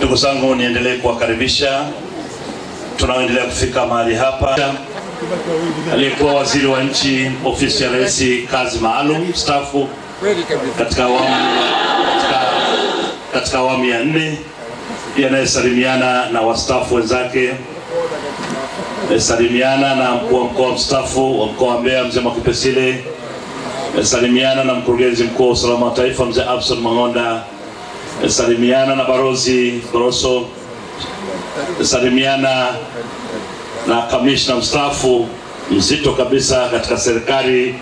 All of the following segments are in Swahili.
Ndugu zangu, niendelee kuwakaribisha tunaoendelea kufika mahali hapa, aliyekuwa waziri wa nchi ofisi ya rais kazi maalum mstaafu katika awamu katika, katika awamu ya nne, pia anayesalimiana na wastaafu wenzake, anayesalimiana na mkuu wa mkoa mstaafu wa mkoa wa Mbeya mzee Mwakipesile, anayesalimiana na mkurugenzi mkuu wa usalama wa taifa mzee Abson Mang'onda, anayesalimiana na barozi Boroso, anayesalimiana na kamishna mstaafu mzito kabisa katika serikali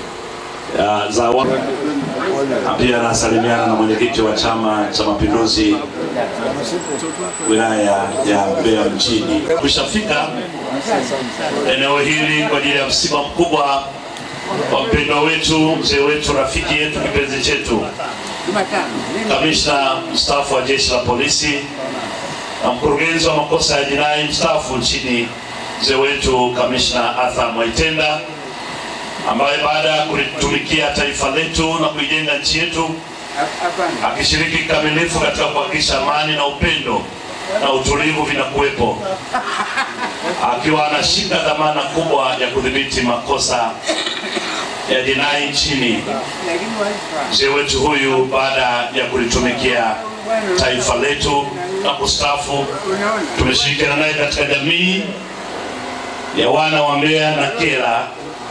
ya za wa... pia anasalimiana na mwenyekiti wa Chama cha Mapinduzi wilaya ya Mbeya mjini. Kushafika eneo hili kwa ajili ya msiba mkubwa wa mpendwa wetu, mzee wetu, rafiki yetu, kipenzi chetu, kamishna mstaafu wa jeshi la polisi na mkurugenzi wa makosa ya jinai mstaafu nchini, mzee wetu kamishna Arthur Mwaitenda ambaye baada ya kulitumikia taifa letu na kuijenga nchi yetu akishiriki kikamilifu katika kuhakikisha amani na upendo na utulivu vinakuwepo, akiwa anashika dhamana kubwa ya kudhibiti makosa ya jinai nchini. Mzee wetu huyu baada ya kulitumikia taifa letu na kustaafu, tumeshirikiana naye katika jamii ya wana wa Mbeya na Kyela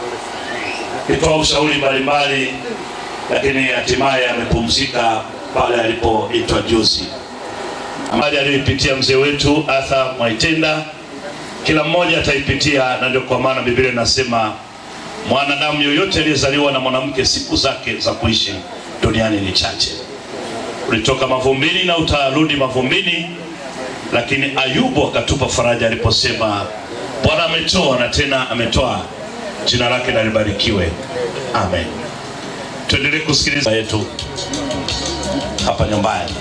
akitoa ushauri mbalimbali, lakini hatimaye amepumzika pale alipoitwa juzi. Amali aliyoipitia mzee wetu Arthur Mwaitenda, kila mmoja ataipitia, na ndio kwa maana Biblia inasema mwanadamu yoyote aliyezaliwa na mwanamke siku zake za kuishi duniani ni chache. Ulitoka mavumbini na utarudi mavumbini, lakini Ayubu akatupa faraja aliposema Bwana ametoa na tena ametoa jina lake na libarikiwe. Amen. Tuendelee kusikiliza yetu hapa nyumbani.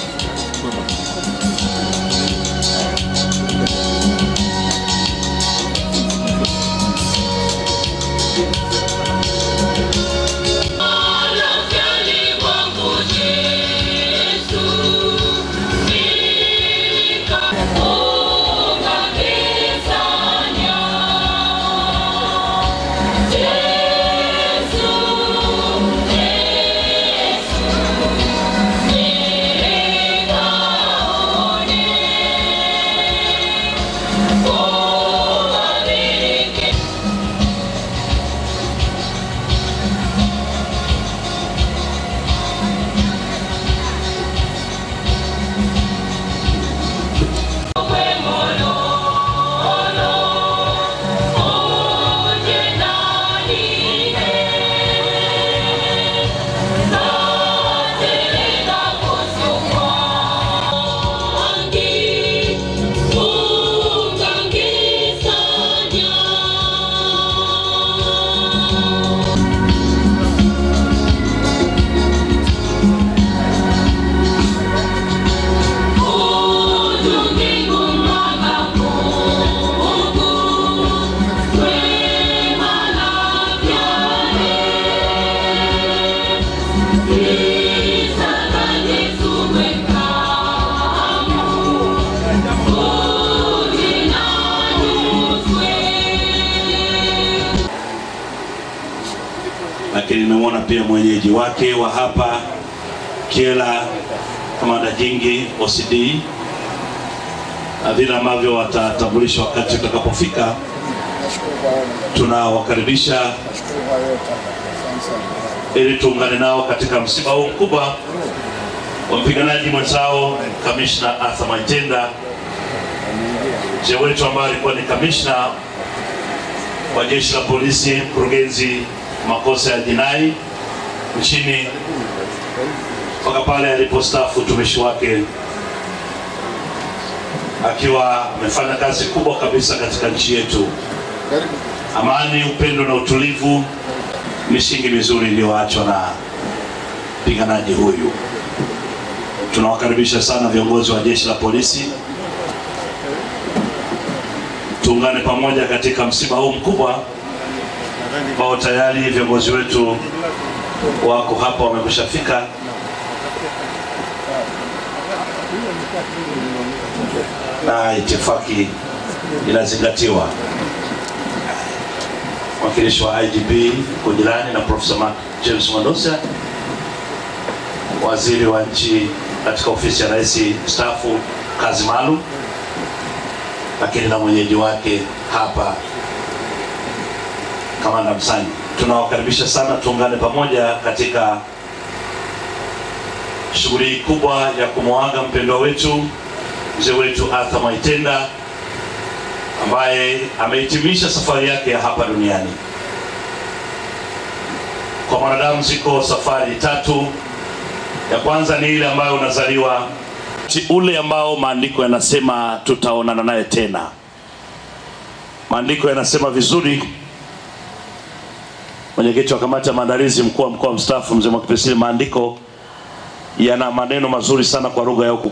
lakini nimemwona pia mwenyeji wake wa hapa Kyela, kamanda Jingi OCD, na vile ambavyo watatambulishwa wakati utakapofika. Tunawakaribisha ili tuungane nao katika msiba huu mkubwa wa mpiganaji mwenzao kamishna Arthur Mwaitenda, mzee wetu ambaye alikuwa ni kamishna wa jeshi la polisi, mkurugenzi makosa ya jinai nchini mpaka pale alipostaafu utumishi wake, akiwa amefanya kazi kubwa kabisa katika nchi yetu. Amani, upendo na utulivu, misingi mizuri iliyoachwa na mpiganaji huyu. Tunawakaribisha sana viongozi wa jeshi la polisi, tuungane pamoja katika msiba huu mkubwa ambao tayari viongozi wetu wako hapa wamekushafika. na itifaki inazingatiwa. Mwakilishi wa IGP Kujilani na Profesa Mark James Mwandosa, waziri wa nchi katika ofisi ya rais mstaafu kazi maalum, lakini na mwenyeji wake hapa kamanda Msangi, tunawakaribisha sana, tuungane pamoja katika shughuli hii kubwa ya kumwaga mpendwa wetu mzee wetu Arthur Mwaitenda ambaye amehitimisha safari yake ya hapa duniani. Kwa mwanadamu ziko safari tatu. Ya kwanza ni ile ambayo unazaliwa, ule ambao maandiko yanasema tutaonana naye tena. Maandiko yanasema vizuri. Mwenyekiti wa kamati ya maandalizi, mkuu wa mkoa mstaafu mzee Mwakipesile, maandiko yana maneno mazuri sana kwa lugha ya huku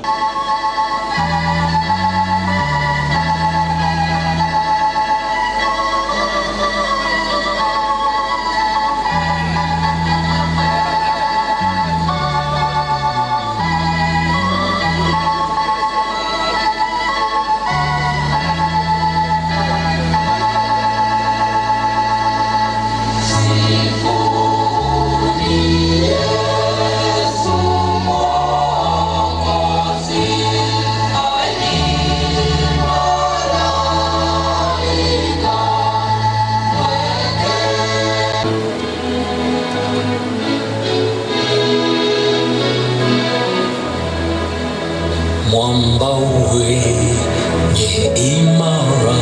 mwamba wenye imara,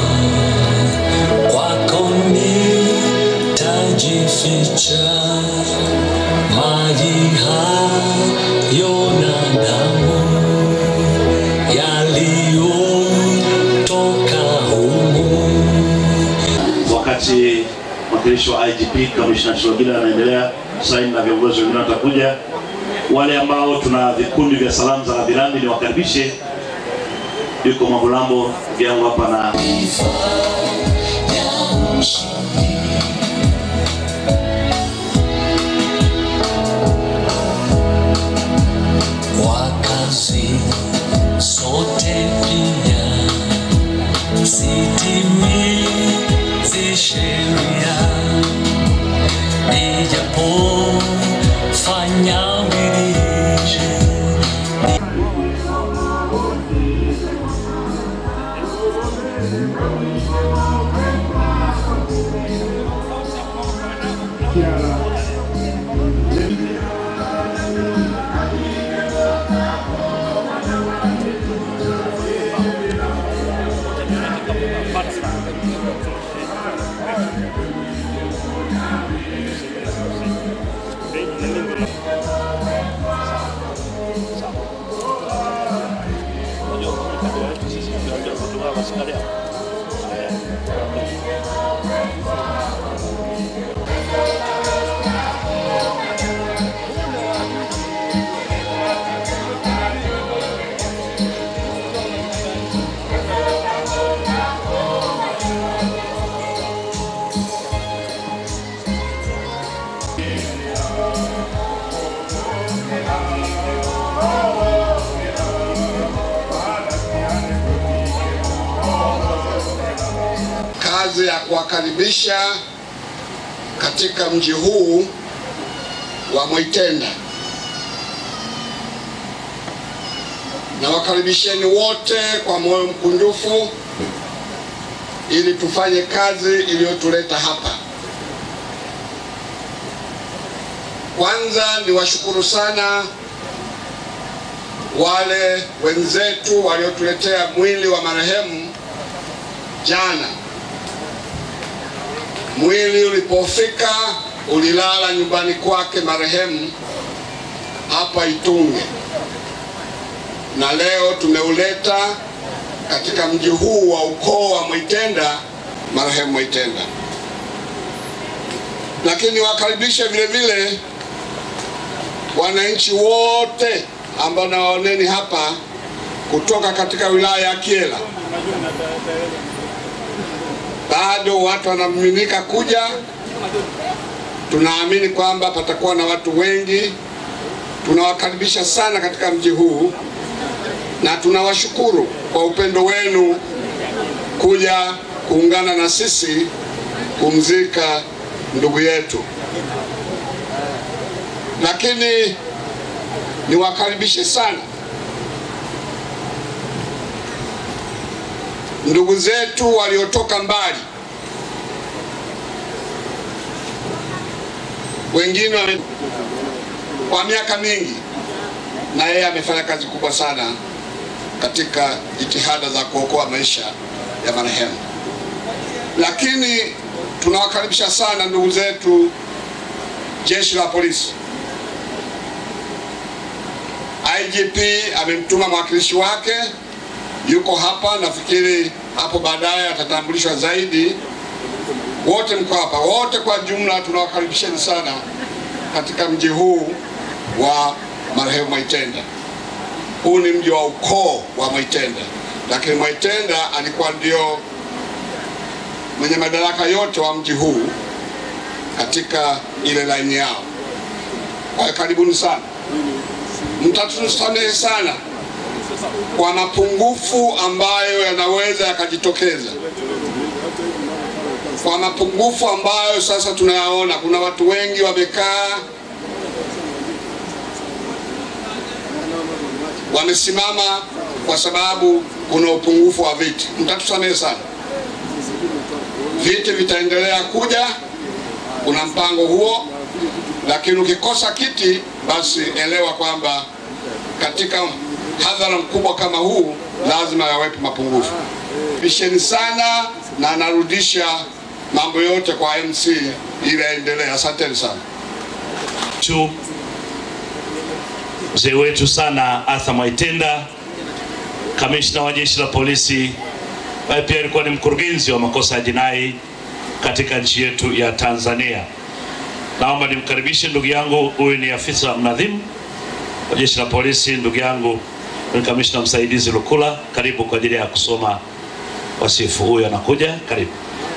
kwako nitajificha, maji hayo na damu yaliyotoka humu wakati mwakilishi wa IGP Kamishna Shilogila anaendelea saini na viongozi wengine watakuja. Wale ambao tuna vikundi vya salamu za rambirambi ni wakaribishe. Yuko Mabulambo yangu hapa na kwa kazi sote pia sitimizi sheria nijapofanya bidii kazi ya kuwakaribisha katika mji huu wa Mwaitenda. Na wakaribisheni wote kwa moyo mkunjufu ili tufanye kazi iliyotuleta hapa. Kwanza niwashukuru sana wale wenzetu waliotuletea mwili wa marehemu jana. Mwili ulipofika ulilala nyumbani kwake marehemu hapa Itunge, na leo tumeuleta katika mji huu wa ukoo wa Mwaitenda, marehemu Mwaitenda. Lakini wakaribishe vile vile wananchi wote ambao nawaoneni hapa kutoka katika wilaya ya Kyela. Bado watu wanamiminika kuja. Tunaamini kwamba patakuwa na watu wengi. Tunawakaribisha sana katika mji huu, na tunawashukuru kwa upendo wenu kuja kuungana na sisi kumzika ndugu yetu, lakini niwakaribishe sana ndugu zetu waliotoka mbali, wengine wame kwa miaka mingi, na yeye amefanya kazi kubwa sana katika jitihada za kuokoa maisha ya marehemu. Lakini tunawakaribisha sana ndugu zetu jeshi la polisi. IGP amemtuma mwakilishi wake, yuko hapa. Nafikiri hapo baadaye atatambulishwa zaidi. Wote mko hapa, wote kwa jumla tunawakaribisheni sana katika mji huu wa marehemu Mwaitenda. Huu ni mji wa ukoo wa Mwaitenda, lakini Mwaitenda alikuwa ndio mwenye madaraka yote wa mji huu katika ile laini yao. Kwa hiyo karibuni sana, mtatusamehe sana kwa mapungufu ambayo yanaweza yakajitokeza, kwa mapungufu ambayo sasa tunayaona. Kuna watu wengi wamekaa wamesimama kwa sababu kuna upungufu wa viti. Mtatusamehe sana, viti vitaendelea kuja, kuna mpango huo, lakini ukikosa kiti, basi elewa kwamba katika hadhara mkubwa kama huu lazima yawepo mapungufu. Bisheni sana, na narudisha mambo yote kwa MC ili aendelee. Asanteni sana. tu mzee wetu sana Arthur Mwaitenda, kamishna wa jeshi la polisi, ambaye pia alikuwa ni mkurugenzi wa makosa ya jinai katika nchi yetu ya Tanzania. Naomba nimkaribishe ndugu yangu, huyu ni afisa mnadhimu wa jeshi la polisi, ndugu yangu ni kamishna msaidizi Lukula. Karibu kwa ajili ya kusoma wasifu. Huyu anakuja, karibu.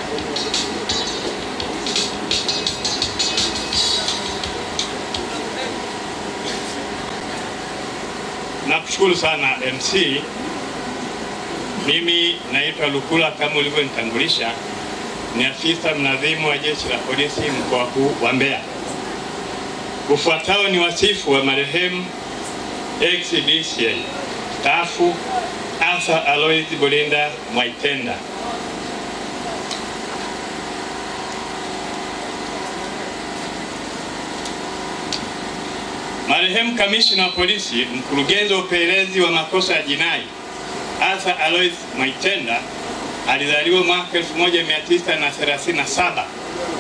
Nakushukuru sana MC. Mimi naitwa Lukula kama ulivyonitambulisha, ni afisa mnadhimu wa jeshi la polisi mkoa huu wa Mbeya. Ufuatao ni wasifu wa marehemu ex-DCI staafu Arthur Alois Bulinda Mwaitenda. Marehemu kamishna wa polisi, mkurugenzi wa upelelezi wa makosa ya jinai Arthur Alois Mwaitenda alizaliwa mwaka 1937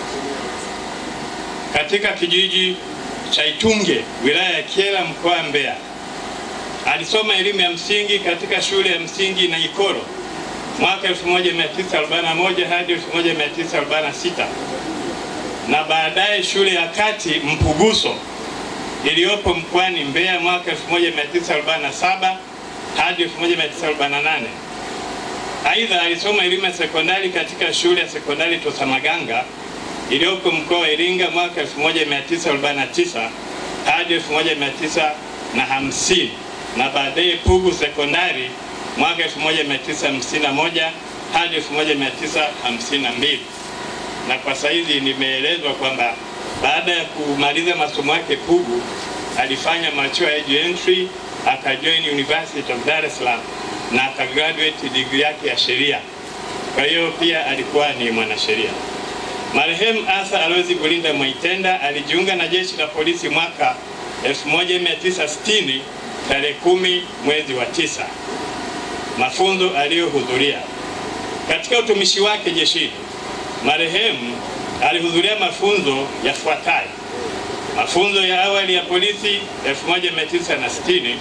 katika kijiji cha Itunge, wilaya ya Kyela, mkoa wa Mbeya. Alisoma elimu ya msingi katika shule ya msingi Naikoro mwaka 1941 hadi 1946 na baadaye shule ya kati Mpuguso iliyopo mkoani Mbeya mwaka 1947 hadi 1948. Aidha, alisoma elimu ya sekondari katika shule ya sekondari Tosamaganga iliyopo mkoa wa Iringa mwaka 1949 hadi 1950 na baadaye Pugu sekondari mwaka 1951 hadi 1952. Na kwa saizi nimeelezwa kwamba baada ya kumaliza masomo yake Pugu alifanya mature age entry akajoin University of Dar es Salaam na akagraduate degree yake ya sheria. Kwa hiyo pia alikuwa ni mwanasheria. Marehemu Arthur Alois Bulinda Mwaitenda alijiunga na jeshi la polisi mwaka 1960 tarehe kumi mwezi wa tisa. Mafunzo aliyohudhuria katika utumishi wake jeshini, marehemu alihudhuria mafunzo yafuatayo: mafunzo ya awali ya polisi 1960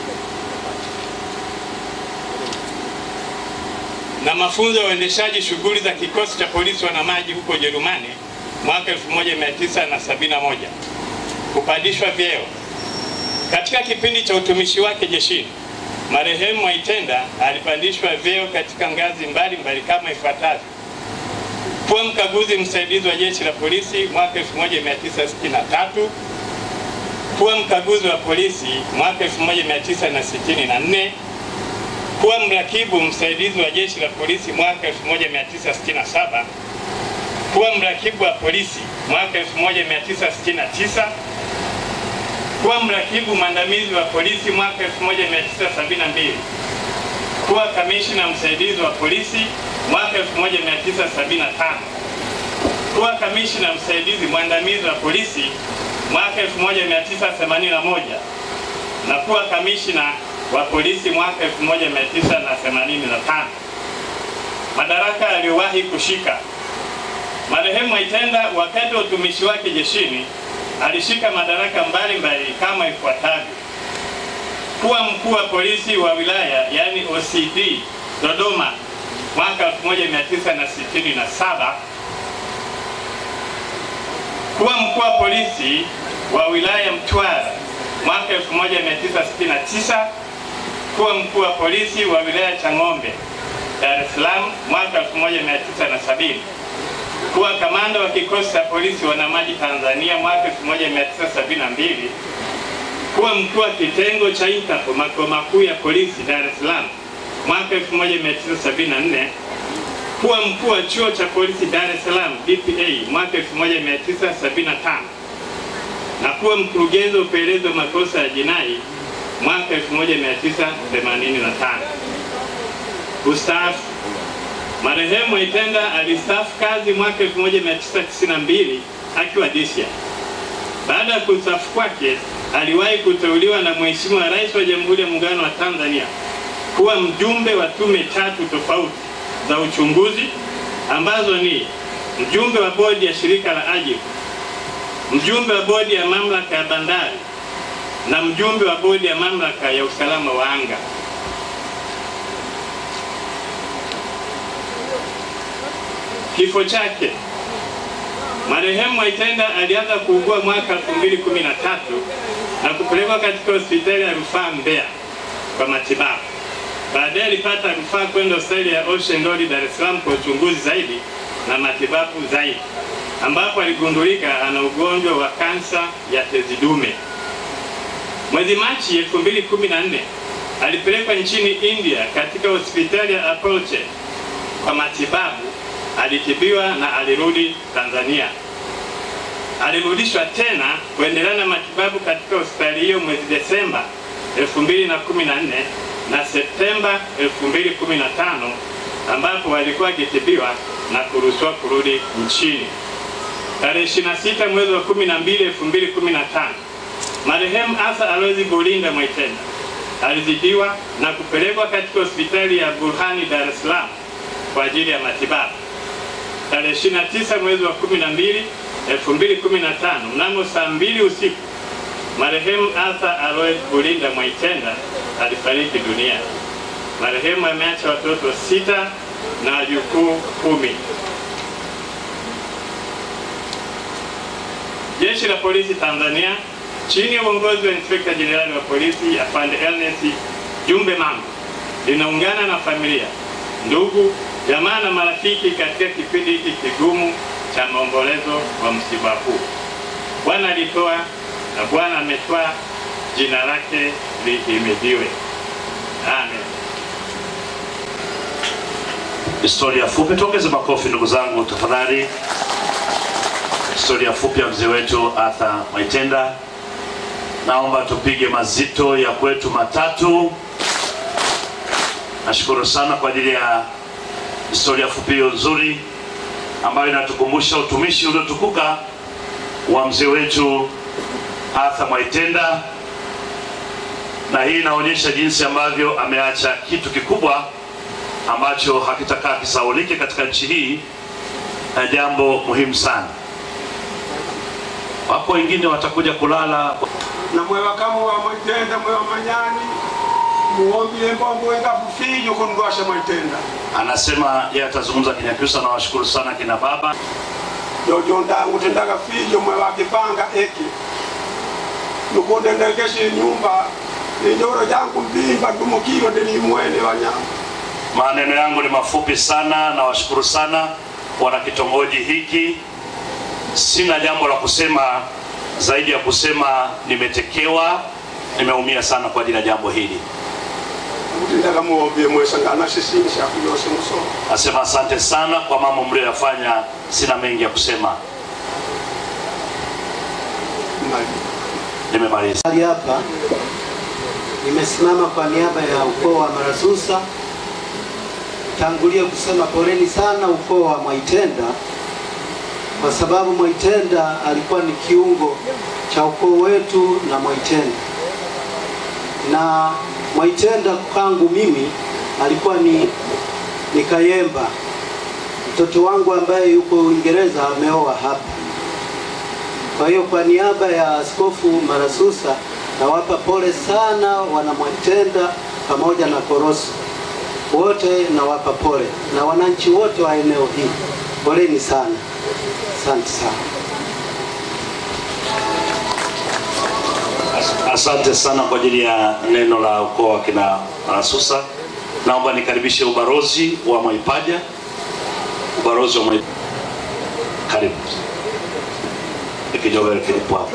na mafunzo ya uendeshaji shughuli za kikosi cha polisi wanamaji huko Ujerumani mwaka 1971. Kupandishwa vyeo katika kipindi cha utumishi wake jeshini, marehemu Mwaitenda alipandishwa vyeo katika ngazi mbalimbali mbali kama ifuatavyo: kuwa mkaguzi msaidizi wa jeshi la polisi mwaka 1963, kuwa mkaguzi wa polisi mwaka 1964, kuwa mrakibu msaidizi wa jeshi la polisi mwaka 1967, kuwa mrakibu wa polisi mwaka 1969, kuwa mrakibu mwandamizi wa polisi mwaka 1972, kuwa kamishna msaidizi wa polisi mwaka 1975, kuwa kamishna msaidizi mwandamizi wa polisi mwaka 1981 na kuwa kamishna wa polisi mwaka 1985. Madaraka aliyowahi kushika marehemu Mwaitenda wakati wa utumishi wake jeshini alishika madaraka mbalimbali kama ifuatavyo: kuwa mkuu wa polisi wa wilaya yani OCD Dodoma mwaka 1967, kuwa mkuu wa polisi wa wilaya Mtwara mwaka 1969, kuwa mkuu wa polisi wa wilaya Chang'ombe Dar es Salaam mwaka 1970, kuwa kamanda wa kikosi cha polisi wanamaji Tanzania mwaka 1972, kuwa mkuu wa kitengo cha Interpol makao makuu ya polisi Dar es Salaam mwaka 1974, kuwa mkuu wa chuo cha polisi Dar es Salaam DPA mwaka 1975 na kuwa mkurugenzi wa upelelezi wa makosa ya jinai mwaka 1985. Kustaafu. Marehemu Mwaitenda alistaafu kazi mwaka 1992 akiwa Disia. Baada ya kustaafu kwake, aliwahi kuteuliwa na Mheshimiwa Rais wa Jamhuri ya Muungano wa Tanzania kuwa mjumbe wa tume tatu tofauti za uchunguzi ambazo ni mjumbe wa bodi ya shirika la AJIP, mjumbe wa bodi ya mamlaka ya bandari na mjumbe wa bodi ya mamlaka ya usalama wa anga. Kifo chake. Marehemu Mwaitenda alianza kuugua mwaka 2013 na kupelekwa katika hospitali ya rufaa Mbeya kwa matibabu. Baadaye alipata rufaa kwenda hospitali ya Ocean Road Dar es Salaam kwa uchunguzi zaidi na matibabu zaidi, ambapo aligundulika ana ugonjwa wa kansa ya tezi dume. Mwezi Machi 2014 alipelekwa nchini India katika hospitali ya Apollo kwa matibabu. Alitibiwa na alirudi Tanzania. Alirudishwa tena kuendelea na matibabu katika hospitali hiyo mwezi Desemba 2014 na Septemba 2015 ambapo alikuwa akitibiwa na kuruhusiwa kurudi nchini. Tarehe 26 mwezi wa 12 2015 marehemu Asa Alozi Bulinda Mwaitenda alizidiwa na kupelekwa katika hospitali ya Burhani Dar es Salaam kwa ajili ya matibabu. Tarehe 29 mwezi wa 12 2015 mnamo saa mbili usiku marehemu Asa Alois Bulinda Mwaitenda alifariki dunia. Marehemu ameacha watoto sita na wajukuu kumi. Jeshi la Polisi Tanzania chini ya uongozi wa Inspekta Jenerali wa Polisi Afande Ernest Jumbe Mambo linaungana na familia, ndugu, jamaa na marafiki katika kipindi hiki kigumu cha maombolezo wa msiba huu. Bwana alitoa na Bwana ametoa, jina lake lihimidiwe. Amen. Historia fupi, tuongeze makofi ndugu zangu tafadhali. Historia fupi ya mzee wetu Arthur Mwaitenda. Naomba tupige mazito ya kwetu matatu. Nashukuru sana kwa ajili ya historia fupi hiyo nzuri ambayo inatukumbusha utumishi uliotukuka wa mzee wetu Arthur Mwaitenda, na hii inaonyesha jinsi ambavyo ameacha kitu kikubwa ambacho hakitakaa kisaulike katika nchi hii, na jambo muhimu sana. Wapo wengine watakuja kulala na mwewakamu wa Mwaitenda mwewa manyani muombile mbongo wengafu fijo kundwasha Mwaitenda anasema yeye atazungumza Kinyakyusa. Nawashukuru sana kina baba jojo ndangu tendaga fijo mwewakipanga eki nukundendekeshi nyumba ninjoro jangu mbimba dumukiro ndilimwene wanyama Maneno yangu ni mafupi sana, nawashukuru sana wana kitongoji hiki. Sina jambo la kusema zaidi ya kusema nimetekewa, nimeumia sana kwa ajili ya jambo hili. utindaga muombie mwesangana sisini shakuyose musomo Nasema asante sana kwa mambo mlioyafanya, sina mengi ya kusema, mali nimemaliza. Hali hapa nimesimama kwa niaba ya ukoo wa Marasusa. Tangulia kusema poleni sana ukoo wa Mwaitenda, kwa sababu Mwaitenda alikuwa ni kiungo cha ukoo wetu na Mwaitenda, na Mwaitenda kwangu mimi alikuwa ni, ni Kayemba, mtoto wangu ambaye yuko Uingereza ameoa hapa. Kwa hiyo kwa niaba ya Askofu Marasusa nawapa pole sana wana Mwaitenda pamoja na Koroso wote, nawapa pole na wananchi wote wa eneo hili, poleni sana, asante sana. Asante sana kwa ajili ya neno la ukoo wa kina Marasusa. Naomba nikaribishe ubarozi wa Mwaipaja. Ubarozi wa Mwaipaja, karibu ikijovere kilipo hapo.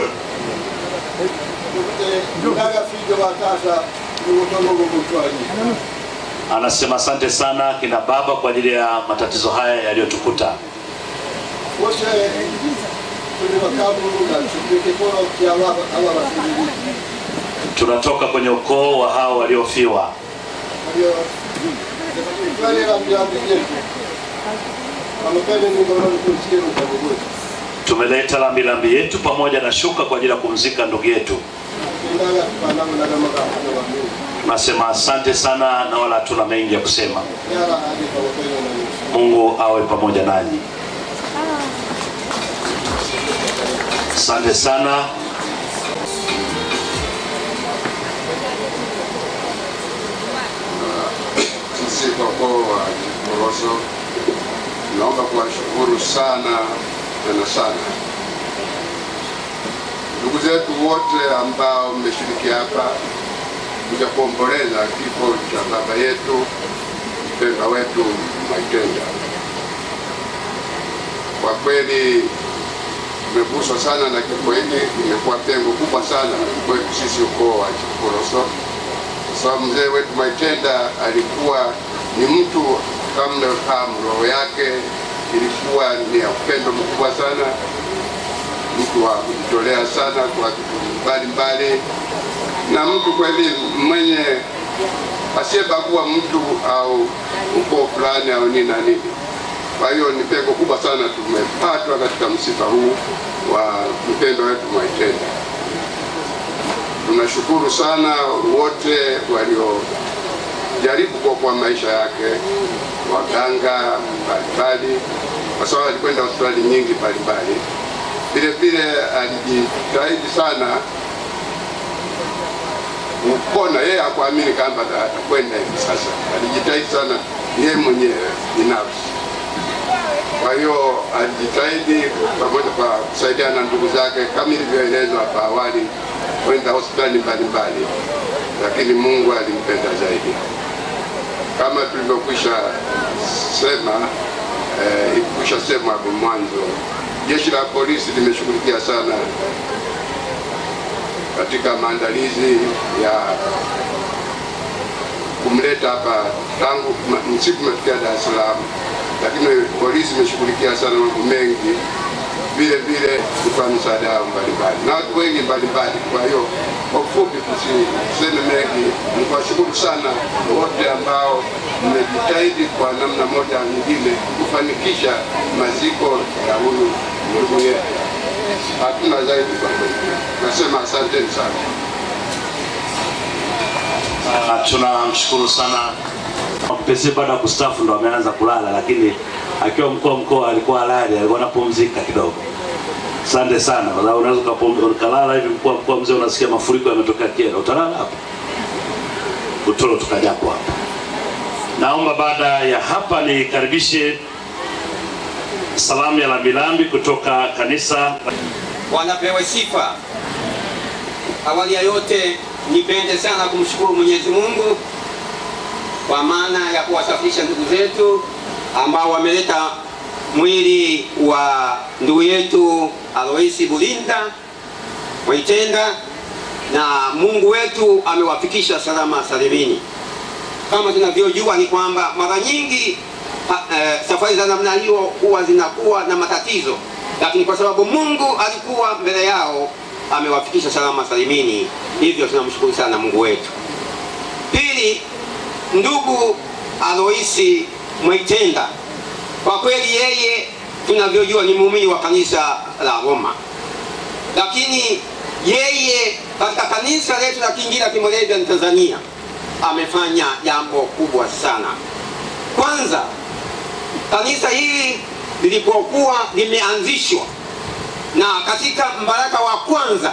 Ndaga fijo batata nugutonogo mutwali Anasema asante sana kina baba kwa ajili ya matatizo haya yaliyotukuta. wose tuli bakabuluga tukikolo kya aba aba bafiriri Tunatoka kwenye ukoo wa hao waliofiwa. ayo twalera byambi byetu amapende ningolo kuchie mutabugo Tumeleta lambilambi yetu pamoja na shuka kwa ajili ya kumzika ndugu yetu. ndaga panamo ndaga magambo wa Mungu Nasema asante sana na wala hatuna mengi ya kusema. yara hadi kwa upendo na Yesu Mungu awe pamoja nanyi. Asante sana. sisi kwa ukoo wa Koroso naomba kuwashukuru sana tena sana ndugu zetu wote ambao mmeshiriki hapa kuja kuomboleza kifo cha baba yetu mpendwa wetu Mwaitenda. Kwa kweli tumeguswa sana na kifo hiki, imekuwa pengo kubwa sana kwetu sisi ukoo wa Koroso kwa sababu mzee wetu Mwaitenda alikuwa ni mtu kama mnavyofahamu, roho yake ilikuwa ni ya upendo mkubwa sana, mtu wa kujitolea sana kwa vitu mbalimbali, na mtu kweli mwenye asiyebagua mtu au ukoo fulani au nini na nini. Kwa hiyo ni pengo kubwa sana tumepatwa katika msiba huu wa mpendwa wetu Mwaitenda. Tunashukuru sana wote waliojaribu kuokoa maisha yake, waganga mbalimbali, kwa sababu alikwenda hospitali nyingi mbalimbali. Vile vile alijitahidi sana kupona. Yeye hakuamini kwamba atakwenda hivi sasa, alijitahidi sana yeye mwenyewe binafsi. Kwa hiyo alijitahidi pamoja kwa kusaidiana na ndugu zake kama ilivyoelezwa hapa awali, kwenda hospitali mbalimbali, lakini Mungu alimpenda zaidi. Kama tulivyokwisha sema eh, ikwisha sema hapo mwanzo, jeshi la polisi limeshughulikia sana katika maandalizi ya kumleta hapa tangu ma- msiku umefikia Dar es Salaam, lakini polisi imeshughulikia sana mambo mengi, vile vile kutoa msaada yao mbalimbali na watu wengi mbalimbali. Kwa hiyo kwa ufupi, tusiseme mengi, ni kuwashukuru sana wote ambao mmejitahidi kwa namna moja au nyingine kufanikisha maziko ya huyu ndugu yetu. Hatuna zaidi kwa kweli, nasema asanteni sana. Na tunamshukuru sana Mpese baada ya kustaafu ndo ameanza kulala, lakini akiwa mkuu wa mkoa alikuwa halali, alikuwa anapumzika kidogo. Asante sana, kwa sababu unaweza ukapum- ukalala hivi, mkuu wa mkoa mzee, unasikia mafuriko yametokea Kyela, utalala hapo Utoro tukajapo hapa. Naomba baada ya hapa nikaribishe salamu ya lambilambi kutoka kanisa wanapewe sifa. Awali ya yote, nipende sana kumshukuru Mwenyezi Mungu kwa maana ya kuwasafirisha ndugu zetu ambao wameleta mwili wa ndugu yetu Aloisi Bulinda Mwaitenda, na Mungu wetu amewafikisha salama salimini. kama tunavyojua ni kwamba mara nyingi ha, eh, safari za namna hiyo huwa zinakuwa na matatizo, lakini kwa sababu Mungu alikuwa mbele yao amewafikisha salama salimini, hivyo tunamshukuru sana Mungu wetu. Pili, ndugu Aloisi Mwaitenda, kwa kweli yeye tunavyojua ni muumini wa kanisa la Roma, lakini yeye katika kanisa letu la Kiinjili la Kimoravian Tanzania amefanya jambo kubwa sana. Kwanza, kanisa hili lilipokuwa limeanzishwa na katika mbaraka wa kwanza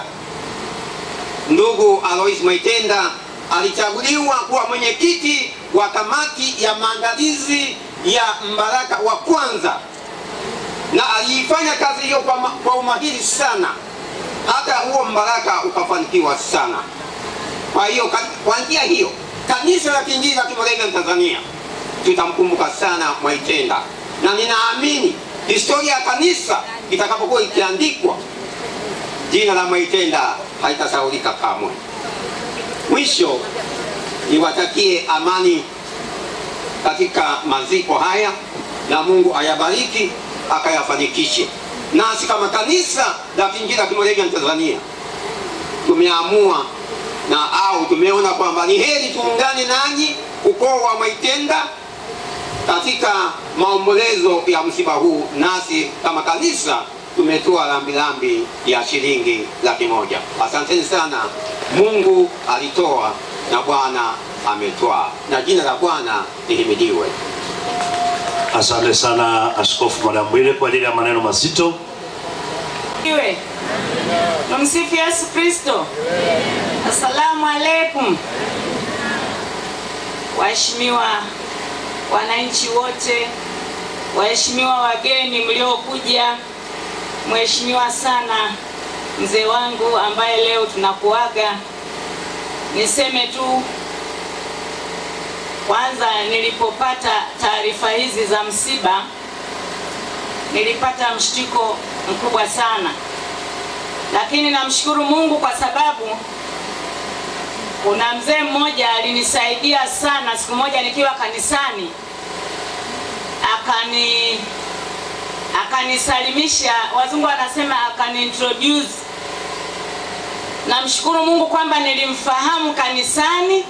ndugu Alois Mwaitenda alichaguliwa kuwa mwenyekiti wa kamati ya maandalizi ya mbaraka wa kwanza, na aliifanya kazi hiyo kwa, ma- kwa umahiri sana, hata huo mbaraka ukafanikiwa sana. Kwa hiyo ka- kwa njia hiyo kanisa la Kiinjili la Kimoravian Tanzania tutamkumbuka sana Mwaitenda, na ninaamini historia ya kanisa itakapokuwa ikiandikwa, jina la Mwaitenda haitasahaulika kamwe. Mwisho niwatakie amani katika maziko haya, na Mungu ayabariki akayafanikishe. Nasi kama kanisa la Kiinjili la Kimoravian Tanzania tumeamua na au tumeona kwamba ni heri tuungane nanyi ukoo wa Mwaitenda katika maombolezo ya msiba huu, nasi kama kanisa tumetoa rambirambi ya shilingi laki moja. Asanteni sana. Mungu alitoa na Bwana ametoa, na jina la Bwana lihimidiwe. Asante sana Askofu Mwanambwile kwa ajili ya maneno mazito. Iwe. Tumsifu Yesu Kristo. Asalamu alaikum. Waheshimiwa wananchi wote, waheshimiwa wageni mliokuja, mheshimiwa sana mzee wangu ambaye leo tunakuaga, niseme tu kwanza, nilipopata taarifa hizi za msiba nilipata mshtuko mkubwa sana, lakini namshukuru Mungu kwa sababu kuna mzee mmoja alinisaidia sana. Siku moja nikiwa kanisani, akani akanisalimisha, wazungu wanasema akaniintroduce. Namshukuru Mungu kwamba nilimfahamu kanisani,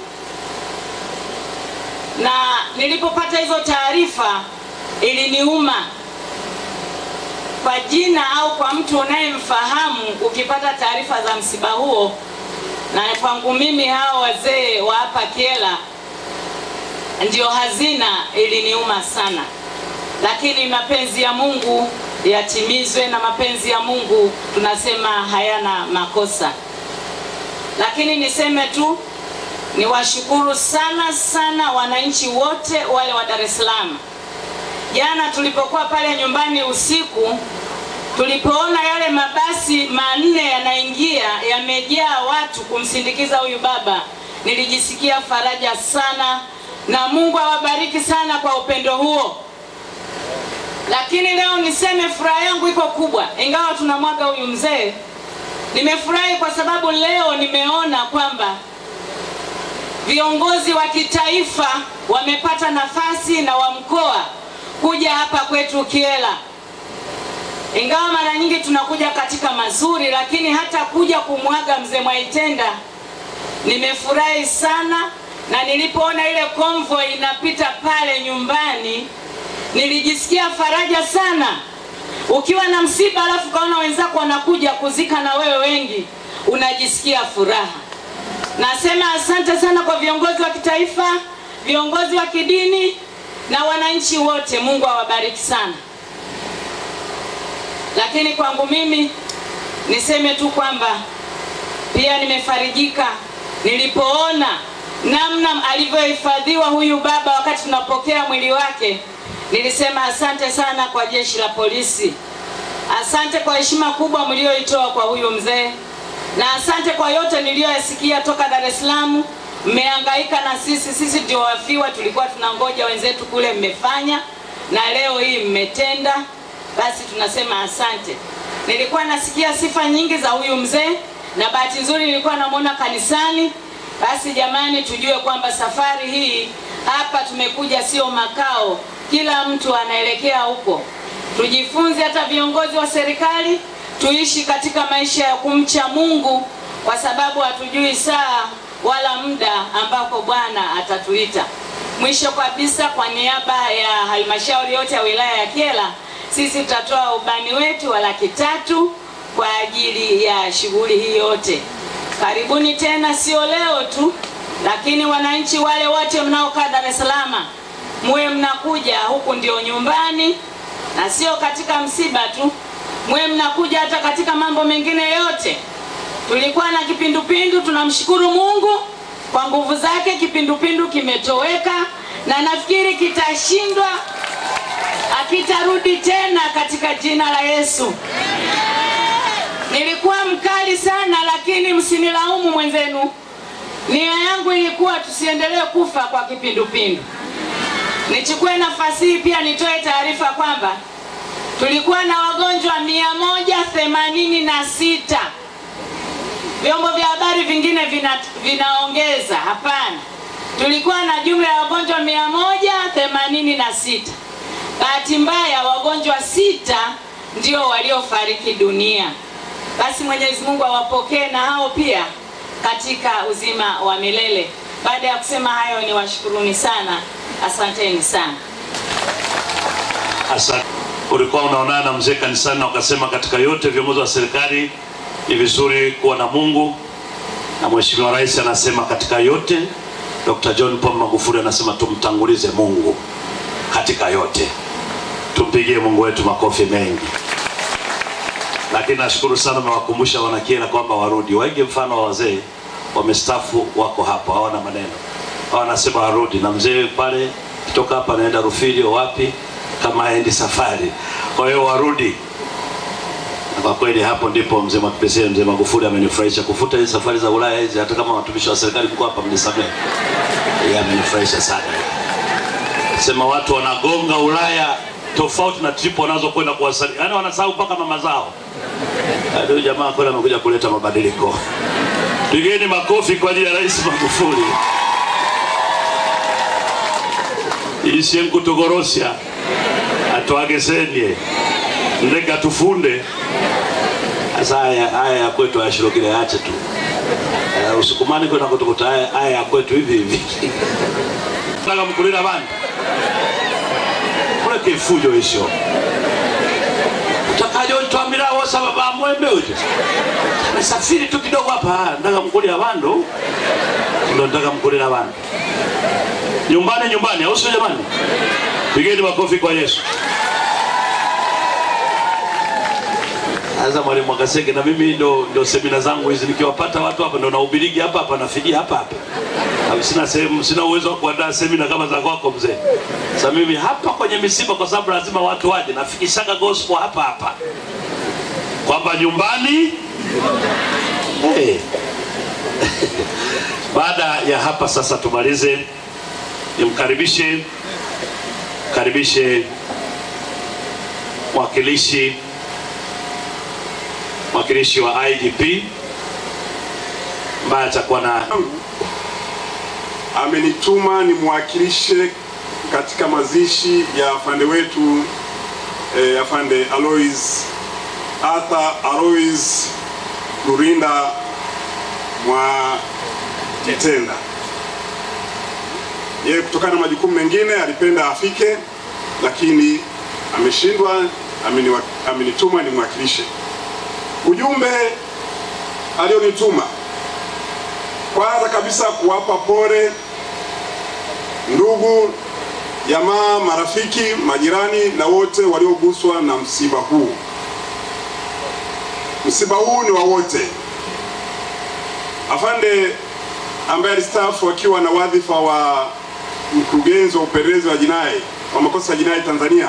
na nilipopata hizo taarifa iliniuma kwa jina au kwa mtu unayemfahamu, ukipata taarifa za msiba huo, na kwangu mimi hao wazee wa hapa Kyela ndio hazina, iliniuma sana, lakini mapenzi ya Mungu yatimizwe, na mapenzi ya Mungu tunasema hayana makosa. Lakini niseme tu niwashukuru sana sana wananchi wote wale wa Dar es Salaam. Jana tulipokuwa pale nyumbani usiku, tulipoona yale mabasi manne yanaingia yamejaa watu kumsindikiza huyu baba, nilijisikia faraja sana, na Mungu awabariki sana kwa upendo huo. Lakini leo niseme furaha yangu iko kubwa, ingawa tunamwaga huyu mzee. Nimefurahi kwa sababu leo nimeona kwamba viongozi wa kitaifa wamepata nafasi na wa mkoa kuja hapa kwetu Kyela. Ingawa mara nyingi tunakuja katika mazuri, lakini hata kuja kumwaga mzee Mwaitenda nimefurahi sana, na nilipoona ile convoy inapita pale nyumbani nilijisikia faraja sana. Ukiwa na msiba alafu kaona wenzako wanakuja kuzika na wewe wengi, unajisikia furaha. Nasema asante sana kwa viongozi wa kitaifa, viongozi wa kidini na wananchi wote. Mungu awabariki sana. Lakini kwangu mimi niseme tu kwamba pia nimefarijika nilipoona namna alivyohifadhiwa huyu baba wakati tunapokea mwili wake. Nilisema asante sana kwa jeshi la polisi, asante kwa heshima kubwa mlioitoa kwa huyu mzee, na asante kwa yote niliyoyasikia toka Dar es Salaam. Mmehangaika na sisi, sisi ndio wafiwa, tulikuwa tunangoja wenzetu kule, mmefanya na leo hii mmetenda, basi tunasema asante. Nilikuwa nasikia sifa nyingi za huyu mzee na bahati nzuri nilikuwa namwona kanisani. Basi jamani, tujue kwamba safari hii hapa tumekuja sio makao, kila mtu anaelekea huko. Tujifunze hata viongozi wa serikali, tuishi katika maisha ya kumcha Mungu, kwa sababu hatujui saa wala muda ambako Bwana atatuita. Mwisho kabisa, kwa niaba ya halmashauri yote ya wilaya ya Kyela, sisi tutatoa ubani wetu wa laki tatu kwa ajili ya shughuli hii yote. Karibuni tena, sio leo tu, lakini wananchi wale wote mnaokaa Dar es Salaam, muwe mnakuja huku, ndio nyumbani, na sio katika msiba tu, muwe mnakuja hata katika mambo mengine yote. Tulikuwa na kipindupindu, tunamshukuru Mungu kwa nguvu zake, kipindupindu kimetoweka na nafikiri kitashindwa, akitarudi tena katika jina la Yesu. Nilikuwa mkali sana, lakini msinilaumu mwenzenu. Nia yangu ilikuwa tusiendelee kufa kwa kipindupindu. Nichukue nafasi hii pia nitoe taarifa kwamba tulikuwa na wagonjwa mia moja themanini na sita. Vyombo vya habari vingine vina, vinaongeza. Hapana, tulikuwa na jumla ya wagonjwa mia moja themanini na sita. Bahati mbaya wagonjwa sita ndio waliofariki dunia. Basi Mwenyezi Mungu awapokee na hao pia katika uzima wa milele. Baada ya kusema hayo, ni washukuruni sana, asanteni sana. Asante. Ulikuwa unaonana na mzee kanisani na ukasema katika yote viongozi wa serikali ni vizuri kuwa na Mungu, na Mheshimiwa Rais anasema katika yote, Dr. John Pombe Magufuli anasema tumtangulize Mungu katika yote. Tumpigie Mungu wetu makofi mengi. Lakini nashukuru sana, mewakumbusha wanakiela kwamba warudi, waige mfano wa wazee wamestafu, wako hapo, hawana maneno, wanasema warudi, na mzee pale kutoka hapa anaenda Rufilio wapi, kama aendi safari. Kwa hiyo warudi, na kwa kweli hapo ndipo mzee Mwakipesile, mzee Magufuli amenifurahisha kufuta hizi safari za Ulaya hizi, hata kama watumishi wa serikali mko hapa, mnisamehe. Yeye amenifurahisha sana, sema watu wanagonga Ulaya tofauti na trip wanazokwenda kuwasali, yaani wanasahau mpaka mama zao. Yaani huyu jamaa kweli amekuja kuleta mabadiliko. Pigeni makofi kwa ajili ya Rais Magufuli. ishe nkutogorosya atwagesenie ndeka tufunde sasa haya haya ya kwetu ayashirokile ache tu uh, usukumani kwenda kutukuta haya haya ya kwetu hivi hivi nataka mkulira bana kuleke fujo isho utakajo twambira wosa baba mwembe uti nasafiri tu kidogo hapa ndaka mkulira bandu ndo ndaka mkulira bandu nyumbani nyumbani au sio jamani pigeni makofi kwa yesu sasa mwalimu akaseke na mimi ndo, ndo semina zangu hizi nikiwapata watu hapa ndo nahubirigi hapa hapa nafidia hapa hapa Hapo sina sehemu sina uwezo wa kuandaa semina kama za kwako mzee sasa mimi hapa kwenye misiba kwa sababu lazima watu waje nafikishaga gospel hapa hapa kwamba nyumbani hey. baada ya hapa sasa tumalize nimkaribishe karibishe mwakilishi mwakilishi wa IGP ambaye atakuwa na amenituma nimwakilishe katika mazishi ya afande wetu eh, afande Alois Arthur Alois Lurinda mwa Kitenda. Yeye kutokana na majukumu mengine alipenda afike, lakini ameshindwa, ameniwa- amenituma nimwakilishe. Ujumbe alionituma kwanza kabisa kuwapa pole ndugu, jamaa, marafiki, majirani na wote walioguswa na msiba huu. Msiba huu ni wa wote. Afande ambaye alistaafu akiwa na wadhifa wa mkurugenzi wa upelelezi wa jinai wa makosa ya jinai Tanzania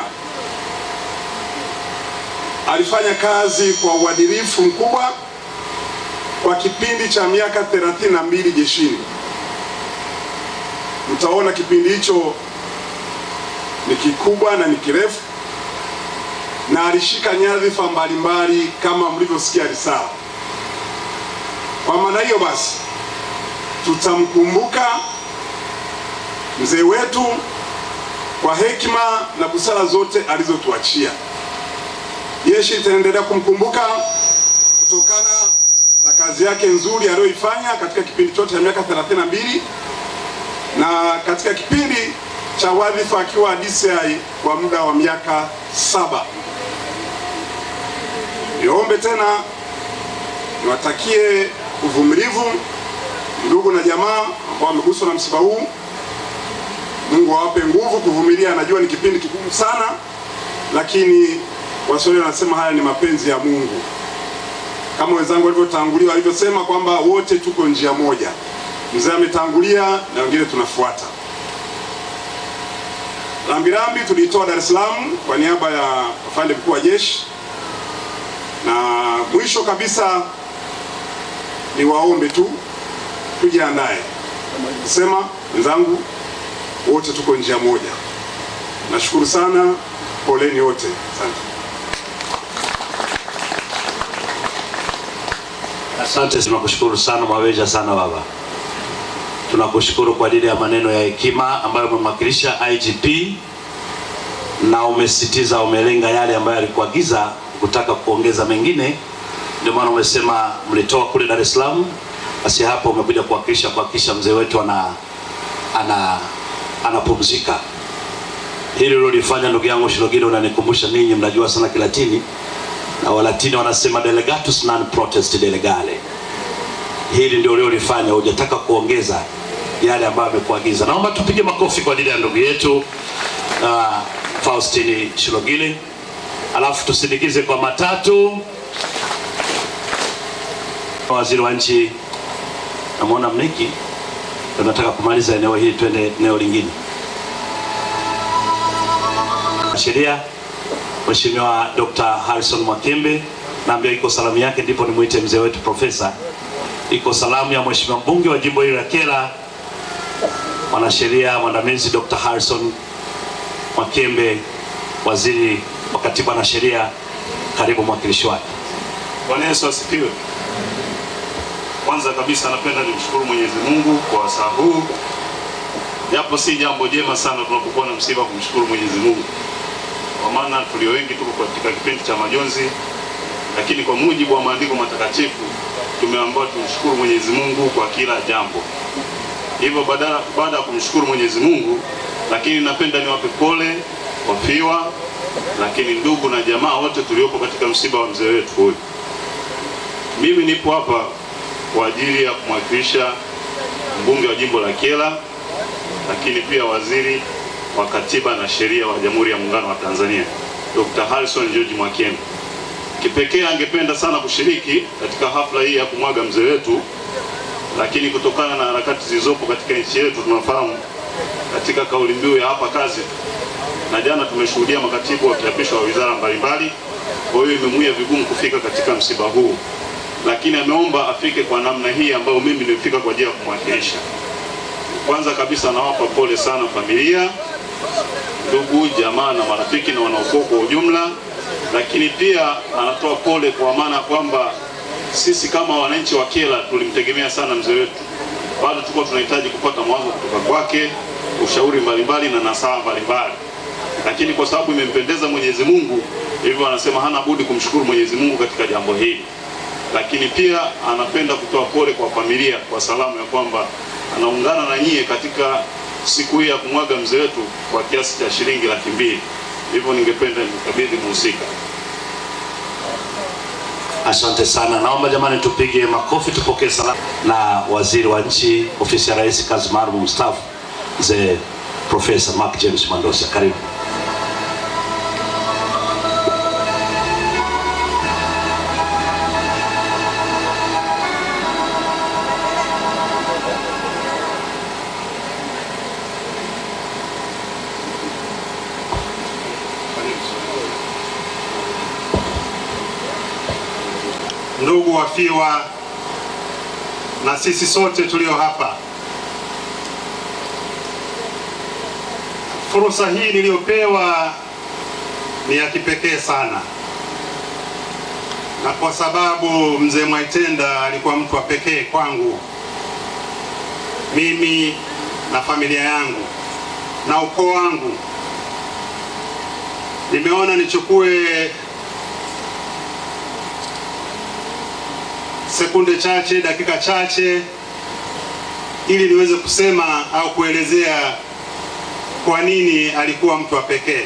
alifanya kazi kwa uadilifu mkubwa kwa kipindi cha miaka 32 jeshini. Mtaona kipindi hicho ni kikubwa na ni kirefu, na alishika nyadhifa mbalimbali kama mlivyosikia risala. Kwa maana hiyo basi, tutamkumbuka mzee wetu kwa hekima na busara zote alizotuachia. Jeshi litaendelea kumkumbuka kutokana na kazi yake nzuri aliyoifanya katika kipindi chote cha miaka 32 na katika kipindi cha wadhifa akiwa DCI kwa muda wa miaka saba. Niombe tena niwatakie uvumilivu ndugu na jamaa ambao wameguswa na msiba huu. Mungu awape nguvu kuvumilia. Najua ni kipindi kigumu sana, lakini Waswahili wanasema haya ni mapenzi ya Mungu, kama wenzangu walivyotangulia walivyosema kwamba wote tuko njia moja. Mzee ametangulia na wengine tunafuata. Rambirambi tuliitoa Dar es Salaam kwa niaba ya afande mkuu wa jeshi, na mwisho kabisa ni waombe tu tujiandae kusema wenzangu, wote tuko njia moja. Nashukuru sana, poleni wote, asante. Asante, tunakushukuru sana Mwaweja sana baba, tunakushukuru kwa ajili ya maneno ya hekima ambayo umemwakilisha IGP na umesitiza, umelenga yale ambayo alikuagiza kutaka kuongeza mengine. Ndio maana umesema mlitoa kule Dar es Salaam, basi hapa umekuja kuwakilisha kuhakikisha mzee wetu ana ana anapumzika. Hili ulilofanya ndugu yangu Shilogile, unanikumbusha ninyi mnajua sana Kilatini na Walatini wanasema delegatus non protest delegale. Hili ndio uliolifanya, hujataka kuongeza yale ambayo amekuagiza. Naomba tupige makofi kwa ajili ya ndugu yetu uh, Faustini Shilogile, alafu tusindikize kwa matatu waziri wa nchi. Namwona Mniki, tunataka kumaliza eneo hili, twende eneo lingine. Sheria Mheshimiwa Dr. Harrison Mwakembe, naambia iko salamu yake, ndipo nimwite mzee wetu profesa. Iko salamu ya Mheshimiwa mbunge wa jimbo hili la Kyela, mwanasheria mwandamizi Dr. Harrison Mwakembe, waziri wa katiba na sheria. Karibu mwakilishi wake. Bwana Yesu asifiwe. Kwanza kabisa napenda nimshukuru Mwenyezi Mungu kwa wasaa huu, japo si jambo jema sana tunapokuwa na msiba kumshukuru Mwenyezi Mungu, kwa maana tulio wengi tuko katika kipindi cha majonzi, lakini kwa mujibu wa maandiko matakatifu tumeambiwa tumshukuru Mwenyezi Mungu kwa kila jambo. Hivyo badala baada ya kumshukuru Mwenyezi Mungu, lakini napenda niwape pole wafiwa, lakini ndugu na jamaa wote tuliopo katika msiba wa mzee wetu huyu. Mimi nipo hapa kwa ajili ya kumwakilisha mbunge wa jimbo la Kyela, lakini pia waziri wa katiba na sheria wa Jamhuri ya Muungano wa Tanzania Dr. Harrison George Mwakembe. Kipekee angependa sana kushiriki katika hafla hii ya kumwaga mzee wetu, lakini kutokana na harakati zilizopo katika nchi yetu, tunafahamu katika kauli mbiu ya hapa kazi, na jana tumeshuhudia makatibu wakiapishwa wa wizara mbalimbali, kwa hiyo imemwia vigumu kufika katika msiba huu lakini ameomba afike kwa namna hii ambayo mimi nimefika kwa ajili ya kumwakilisha. Kwanza kabisa nawapa pole sana familia, ndugu, jamaa na marafiki na wanaukoo kwa ujumla, lakini pia anatoa pole kwa maana kwamba sisi kama wananchi wa Kyela tulimtegemea sana mzee wetu, bado tuko tunahitaji kupata mwanzo kutoka kwake, ushauri mbalimbali na nasaha mbalimbali, lakini kwa sababu imempendeza Mwenyezi Mungu, hivyo anasema hana budi kumshukuru Mwenyezi Mungu katika jambo hili lakini pia anapenda kutoa pole kwa familia kwa salamu ya kwamba anaungana na nyie katika siku hii ya kumwaga mzee wetu kwa kiasi cha shilingi laki mbili. Hivyo ningependa nikabidhi muhusika. Asante sana, naomba jamani, tupige makofi, tupokee salamu na waziri wa nchi ofisi ya rais kazi maalum mstaafu mzee Profesa Mark James Mandosa, karibu. ndugu wafiwa na sisi sote tulio hapa, fursa hii niliyopewa ni ya kipekee sana, na kwa sababu mzee Mwaitenda alikuwa mtu wa pekee kwangu mimi na familia yangu, na ukoo wangu, nimeona nichukue sekunde chache, dakika chache, ili niweze kusema au kuelezea kwa nini alikuwa mtu wa pekee.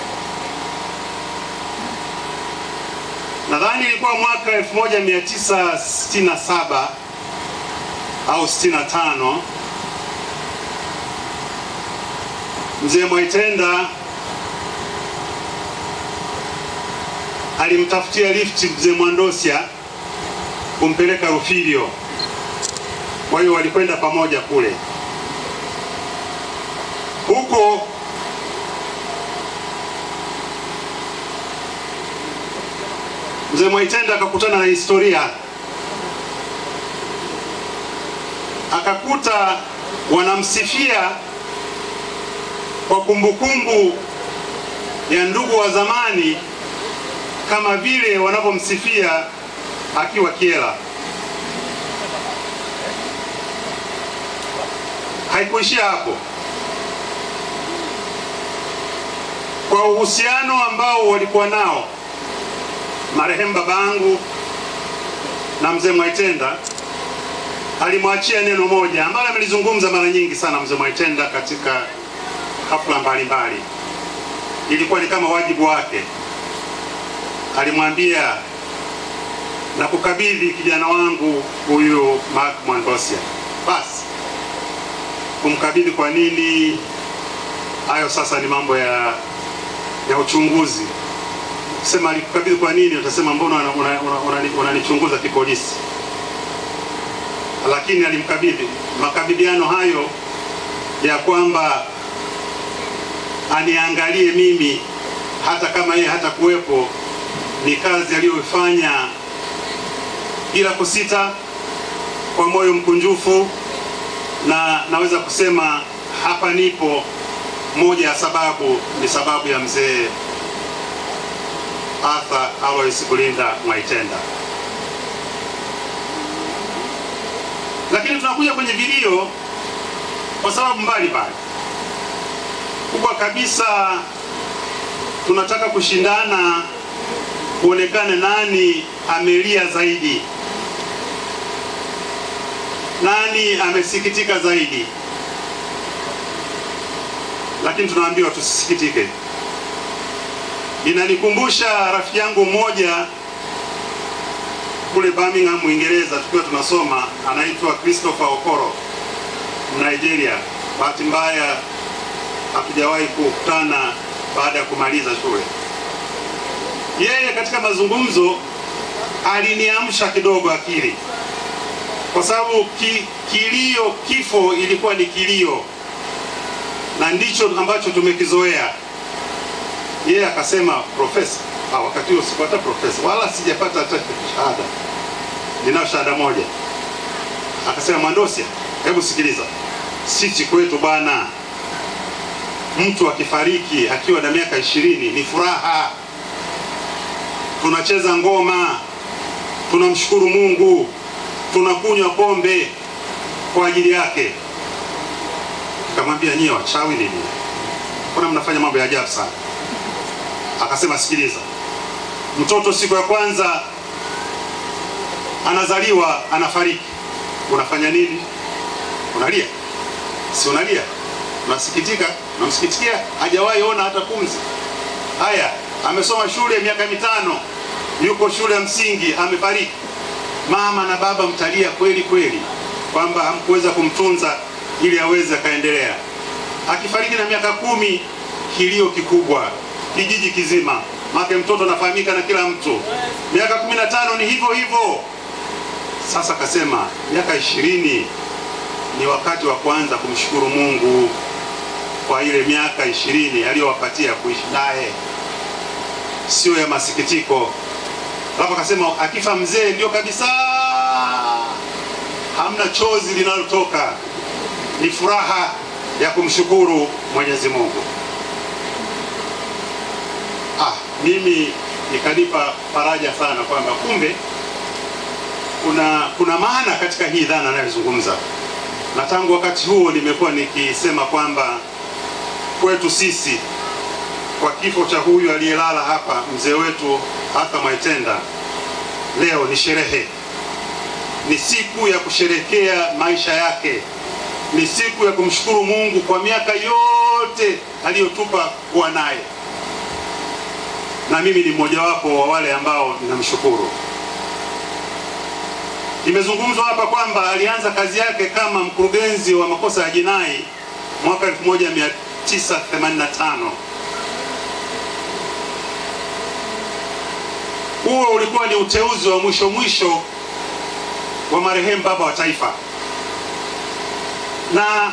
Nadhani ilikuwa mwaka 1967 au 65 mzee Mwaitenda alimtafutia lifti mzee Mwandosia kumpeleka Rufilio. Kwa hiyo walikwenda pamoja kule. Huko mzee Mwaitenda akakutana na historia, akakuta wanamsifia kwa kumbukumbu ya ndugu wa zamani kama vile wanavyomsifia akiwa Kyela. Haikuishia hapo. Kwa uhusiano ambao walikuwa nao marehemu babangu na mzee Mwaitenda, alimwachia neno moja ambalo amelizungumza mara nyingi sana mzee Mwaitenda katika hafla mbalimbali. Ilikuwa ni kama wajibu wake. Alimwambia na kukabidhi kijana wangu huyu Mark Mwandosia. Basi kumkabidhi kwa nini? Hayo sasa ni mambo ya ya uchunguzi. Sema alikukabidhi kwa nini, utasema mbona unanichunguza una, una, una, una, una kipolisi, lakini alimkabidhi. Makabidhiano hayo ya kwamba aniangalie mimi hata kama yeye hata kuwepo, ni kazi aliyoifanya bila kusita, kwa moyo mkunjufu, na naweza kusema hapa nipo. Moja ya sababu ni sababu ya mzee Arthur Alois Kulinda Mwaitenda. Lakini tunakuja kwenye vilio kwa sababu mbalimbali. Kubwa kabisa, tunataka kushindana kuonekana nani amelia zaidi, nani amesikitika zaidi. Lakini tunaambiwa tusisikitike. Inanikumbusha rafiki yangu mmoja kule Birmingham, Uingereza, tukiwa tunasoma, anaitwa Christopher Okoro, Nigeria. Bahati mbaya hatujawahi kukutana baada ya kumaliza shule. Yeye katika mazungumzo aliniamsha kidogo akili, kwa sababu ki, kilio, kifo ilikuwa ni kilio na ndicho ambacho tumekizoea. Yeye akasema profesa, ah, wakati huo sikupata profesa wala sijapata hata shahada, ninayo shahada moja. Akasema Mwandosia, hebu sikiliza, sisi kwetu bwana, mtu akifariki akiwa na miaka ishirini ni furaha, tunacheza ngoma, tunamshukuru Mungu, tunakunywa pombe kwa ajili yake. Akamwambia nyie wachawi nini? Mbona mnafanya mambo ya ajabu sana? Akasema sikiliza, mtoto siku ya kwanza anazaliwa anafariki, unafanya nini? Unalia? Si unalia? Unasikitika? Unamsikitikia? Hajawahi ona hata pumzi. Haya, amesoma shule miaka mitano, yuko shule ya msingi, amefariki. Mama na baba mtalia kweli kweli kwamba hamkuweza kumtunza ili aweze akaendelea. Akifariki na miaka kumi, kilio kikubwa kijiji kizima, make mtoto anafahamika na kila mtu. Miaka kumi na tano ni hivyo hivyo. Sasa akasema miaka ishirini ni wakati wa kwanza kumshukuru Mungu kwa ile miaka ishirini aliyowapatia kuishi naye, sio ya masikitiko. Alafu akasema akifa mzee ndio kabisa, hamna chozi linalotoka, ni furaha ya kumshukuru Mwenyezi Mungu. Ah, mimi ikanipa faraja sana kwamba kumbe kuna kuna maana katika hii dhana anayozungumza, na tangu wakati huo nimekuwa nikisema kwamba kwetu sisi kwa kifo cha huyu aliyelala hapa, mzee wetu Arthur Mwaitenda, leo ni sherehe, ni siku ya kusherekea maisha yake, ni siku ya kumshukuru Mungu kwa miaka yote aliyotupa kuwa naye, na mimi ni mmojawapo wa wale ambao ninamshukuru. Imezungumzwa hapa kwamba alianza kazi yake kama mkurugenzi wa makosa ya jinai mwaka 1985. Huo ulikuwa ni uteuzi wa mwisho mwisho wa marehemu baba wa taifa, na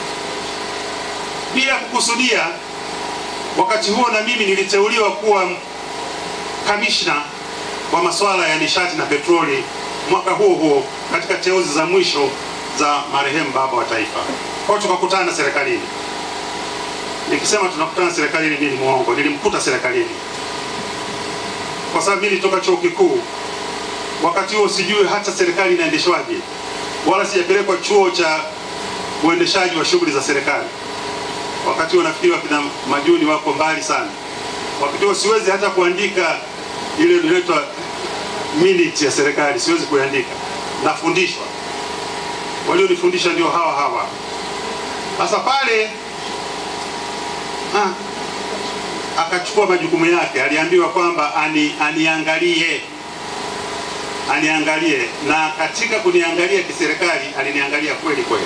bila kukusudia, wakati huo na mimi niliteuliwa kuwa kamishna wa masuala ya nishati na petroli mwaka huo huo katika teuzi za mwisho za marehemu baba wa taifa. Kwa hiyo tukakutana serikalini. Nikisema tunakutana serikalini, mimi ni mwongo, nilimkuta serikalini kwa sababu mimi nilitoka chuo kikuu. Wakati huo sijui hata serikali inaendeshwaje, wala sijapelekwa chuo cha uendeshaji wa shughuli za serikali. Wakati huo nafikiri wakina Majuni wako mbali sana. Wakati huo siwezi hata kuandika ile inaitwa minute ya serikali, siwezi kuandika, nafundishwa. Walionifundisha ndio hawa hawa. Sasa pale ah, akachukua majukumu yake, aliambiwa kwamba ani, aniangalie aniangalie, na katika kuniangalia kiserikali aliniangalia kweli kweli.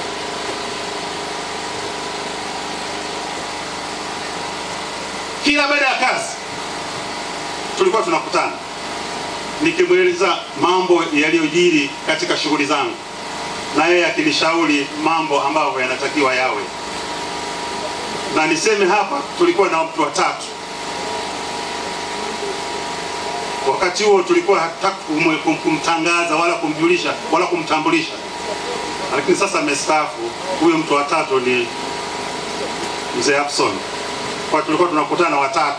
Kila baada ya kazi tulikuwa tunakutana, nikimweleza mambo yaliyojiri katika shughuli zangu, na yeye akinishauri mambo ambayo yanatakiwa yawe. Na niseme hapa, tulikuwa na watu watatu wakati huo tulikuwa hataki kumwe- kum- kumtangaza wala kumjulisha wala kumtambulisha, lakini sasa amestaafu. Huyo mtu wa tatu ni mzee Abson. Kwa tulikuwa tunakutana watatu,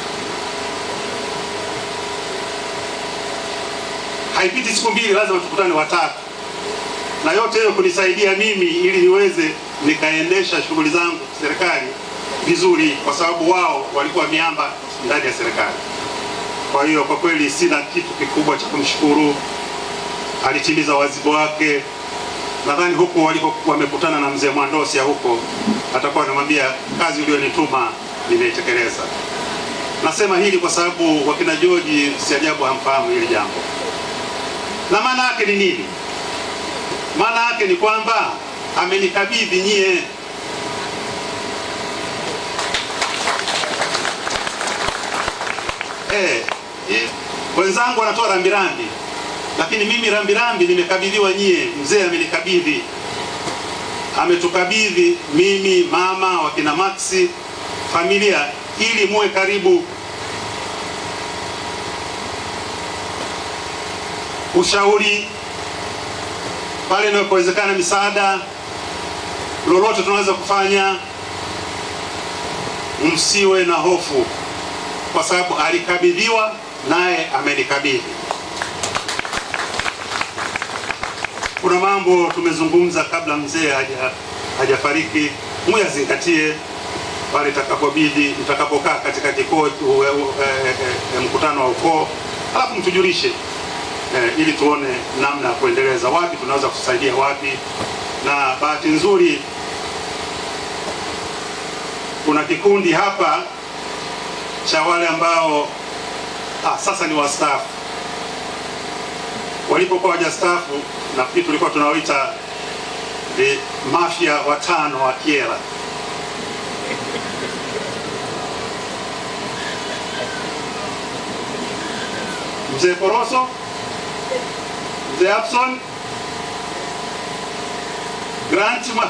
haipiti siku mbili, lazima tukutane watatu, na yote hiyo kunisaidia mimi ili niweze nikaendesha shughuli zangu serikali vizuri, kwa sababu wao walikuwa miamba ndani ya serikali. Kwa hiyo kwa kweli sina kitu kikubwa cha kumshukuru, alitimiza wajibu wake. Nadhani huko waliko wamekutana na mzee Mwandosia huko, atakuwa anamwambia kazi uliyonituma nimeitekeleza. Nasema hili kwa sababu wakina George si ajabu hamfahamu hili jambo, na maana yake ni nini? Maana yake ni kwamba amenikabidhi nyie eh, eh, wenzangu wanatoa rambirambi, lakini mimi rambirambi nimekabidhiwa nyie. Mzee amenikabidhi, ametukabidhi mimi, mama, wakina Maxi, familia, ili muwe karibu, ushauri pale inapowezekana, misaada lolote tunaweza kufanya. Msiwe na hofu kwa sababu alikabidhiwa naye amenikabidhi. Kuna mambo tumezungumza kabla mzee haja hajafariki, muyazingatie pale itakapobidi, mtakapokaa katika kikao e, e, e, mkutano wa ukoo, alafu mtujulishe e, ili tuone namna ya kuendeleza, wapi tunaweza kusaidia wapi. Na bahati nzuri kuna kikundi hapa cha wale ambao ah, sasa ni wastaafu. Walipokuwa wajastaafu, nafikiri tulikuwa tunawaita the mafia watano wa Kyela. Mzee Koroso, Mzee Abson, Grant Ma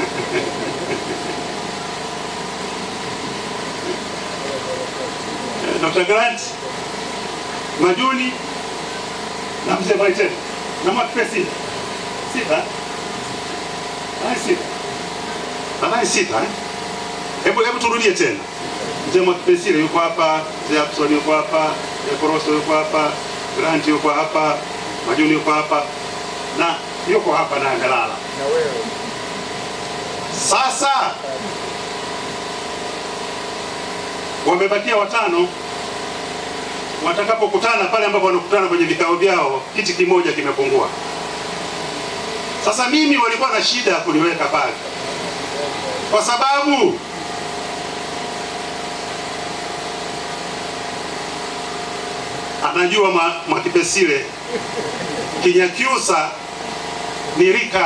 Dr. Grant Majuni na mzee Mwaitenda na Mwakipea sita sita nadhani sita nadhani sita eh? Hebu hebu turudie tena. Mzee Mwakipesile yuko hapa, mzee Abson yuko hapa, mzee Koroso yuko hapa, Grant yuko hapa, Majuni yuko hapa na yuko hapa na amelala. Sasa wamebakia watano. Watakapokutana pale ambapo wanakutana kwenye vikao vyao, kiti kimoja kimepungua. Sasa mimi walikuwa na shida ya kuniweka pale, kwa sababu anajua mwa- Mwakipesile Kinyakyusa ni rika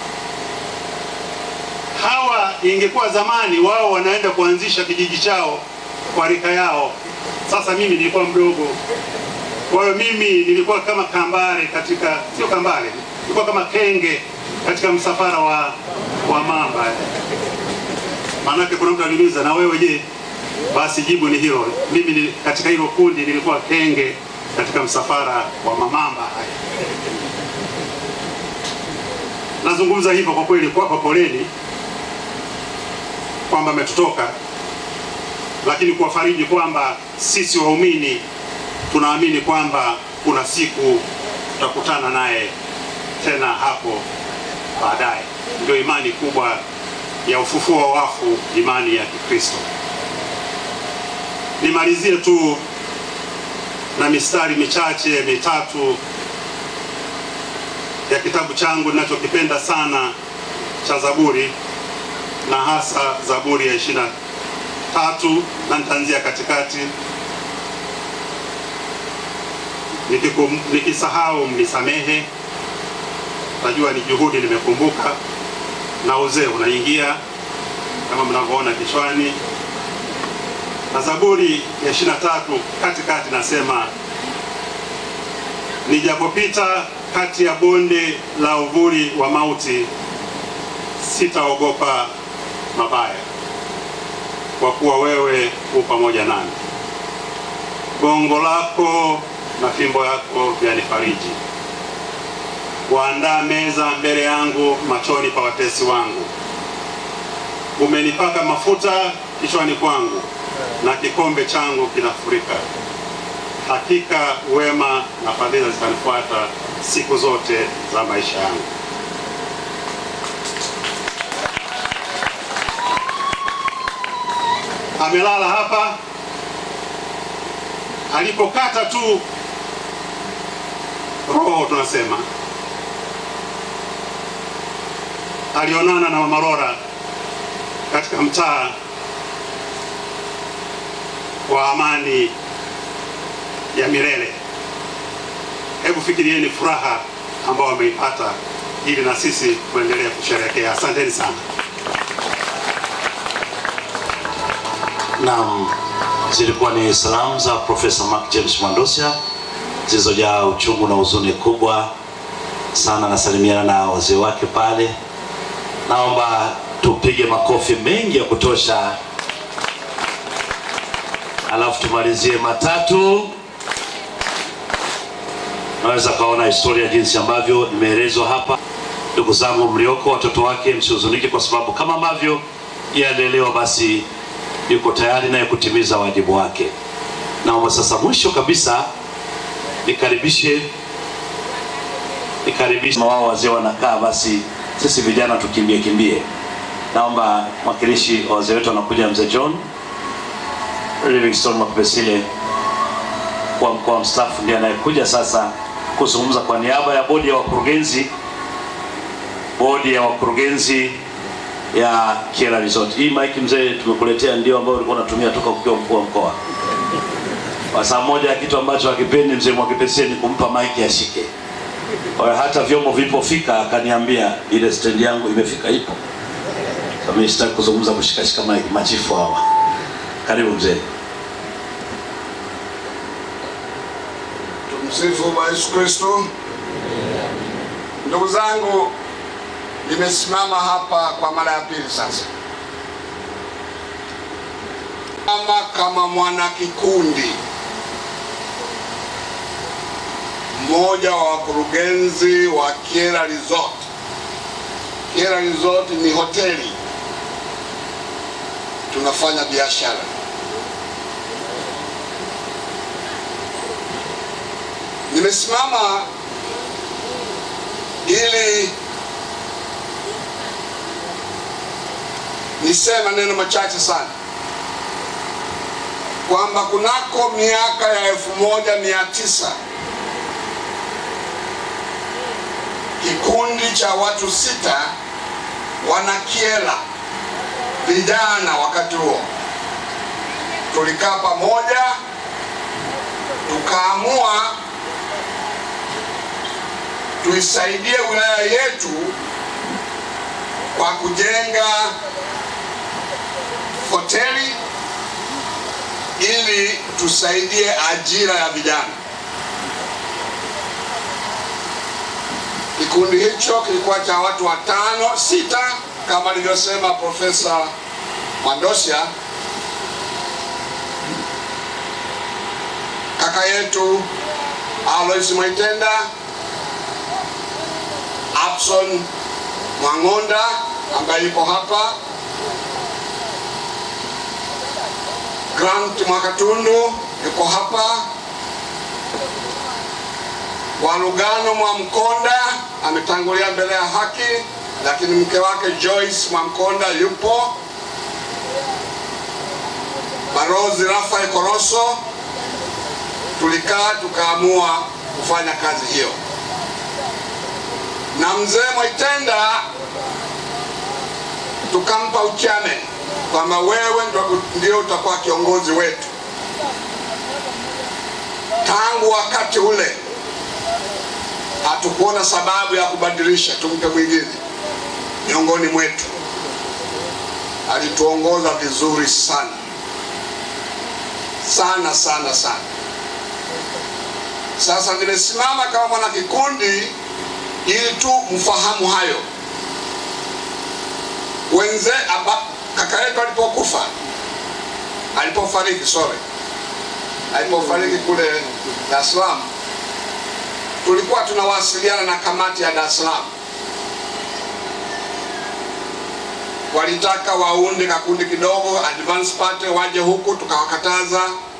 hawa. Ingekuwa zamani wao wanaenda kuanzisha kijiji chao kwa rika yao. Sasa mimi nilikuwa mdogo, kwa hiyo mimi nilikuwa kama kambare katika, sio kambare, nilikuwa kama kenge katika msafara wa, wa mamba. Maanake kuna mtu aliuliza na wewe je? Basi jibu ni hilo. Mimi ni, katika hilo kundi nilikuwa kenge katika msafara wa mamamba haya. Nazungumza hivyo kwa kweli kuwapa poleni kwamba ametutoka, lakini kuwafariji kwamba sisi waumini tunaamini kwamba kuna siku tutakutana naye tena hapo baadaye. Ndio imani kubwa ya ufufuo wa wafu, imani ya Kikristo. Nimalizie tu na mistari michache mitatu ya kitabu changu ninachokipenda sana cha Zaburi na hasa Zaburi ya ishirini na tatu na nitaanzia katikati. Nikikum, nikisahau mnisamehe, najua ni juhudi, nimekumbuka na uzee unaingia kama mnavyoona kichwani. Na Zaburi ya ishirini na tatu katikati nasema, nijapopita kati ya bonde la uvuli wa mauti, sitaogopa mabaya, kwa kuwa wewe u pamoja nami. Gongo lako na fimbo yako vyanifariji. Waandaa meza mbele yangu machoni pa watesi wangu. Umenipaka mafuta kichwani kwangu, na kikombe changu kinafurika. Hakika wema na fadhila zitanifuata siku zote za maisha yangu. Amelala hapa, alipokata tu roho, tunasema alionana na Mama Rora katika mtaa wa amani ya milele. Hebu fikirieni furaha ambao wameipata, ili na sisi tuendelee kusherehekea. Asanteni sana. Naam, zilikuwa ni salamu za Profesa Mark James Mwandosia zilizojaa uchungu na huzuni kubwa sana. Nasalimiana na wazee wake pale, naomba tupige makofi mengi ya kutosha, alafu tumalizie matatu. Naweza kaona historia jinsi ambavyo imeelezwa hapa. Ndugu zangu mlioko, watoto wake, msihuzunike kwa sababu kama ambavyo yeye alielewa, basi yuko tayari naye kutimiza wajibu wake. Naomba sasa, mwisho kabisa, nikaribishe nikaribishe wao wazee wanakaa, basi sisi vijana tukimbie kimbie. Naomba mwakilishi wa wazee wetu anakuja, mzee John Livingstone Mwakipesile kwa mkoa mstaafu, ndiye anayekuja sasa kuzungumza kwa niaba ya bodi ya wakurugenzi, bodi ya wakurugenzi ya Kiela Resort. Hii mike mzee tumekuletea ndio ambayo ulikuwa unatumia toka ukiwa mkuu wa mkoa. Kwa saa moja ya kitu ambacho hakipendi mzee Mwakipesile ni kumpa mike ashike. Kwa hiyo hata vyombo vilipofika akaniambia ile stand yangu imefika ipo. Sasa mimi sitaki kuzungumza kushikashika mike machifu hawa. Karibu mzee. Tumsifu Bwana Yesu Kristo. Ndugu zangu, nimesimama hapa kwa mara ya pili sasa, kama kama mwana kikundi mmoja wa wakurugenzi wa Kiera Resort. Kiera Resort ni hoteli, tunafanya biashara. Nimesimama ili niseme maneno machache sana. kwamba kunako miaka ya elfu moja mia tisa kikundi cha watu sita wanakiela vijana wakati huo tulikaa pamoja tukaamua tuisaidie wilaya yetu kwa kujenga hoteli ili tusaidie ajira ya vijana. Kikundi hicho kilikuwa cha watu watano sita, kama alivyosema Profesa Mandosya, kaka yetu Alois Mwaitenda, Abson Mwang'onda ambaye yuko hapa, Grant Mwakatundu yuko hapa, Walugano Mwamkonda ametangulia mbele ya haki, lakini mke wake Joyce Mwamkonda yupo, Barozi Rafael Koroso. Tulikaa tukaamua kufanya kazi hiyo, na mzee Mwaitenda tukampa uchane kwamba wewe ndo- ndio utakuwa kiongozi wetu. Tangu wakati ule hatukuona sababu ya kubadilisha, tumpe mwingine miongoni mwetu. Alituongoza vizuri sana sana sana sana. Sasa nimesimama kama mwana kikundi ili tu mfahamu hayo. Wenze aba, kaka yetu alipokufa, alipofariki, sorry, alipofariki kule Dar es Salaam, tulikuwa tunawasiliana na kamati ya Dar es Salaam. Walitaka waunde kakundi kidogo advance party waje huku, tukawakataza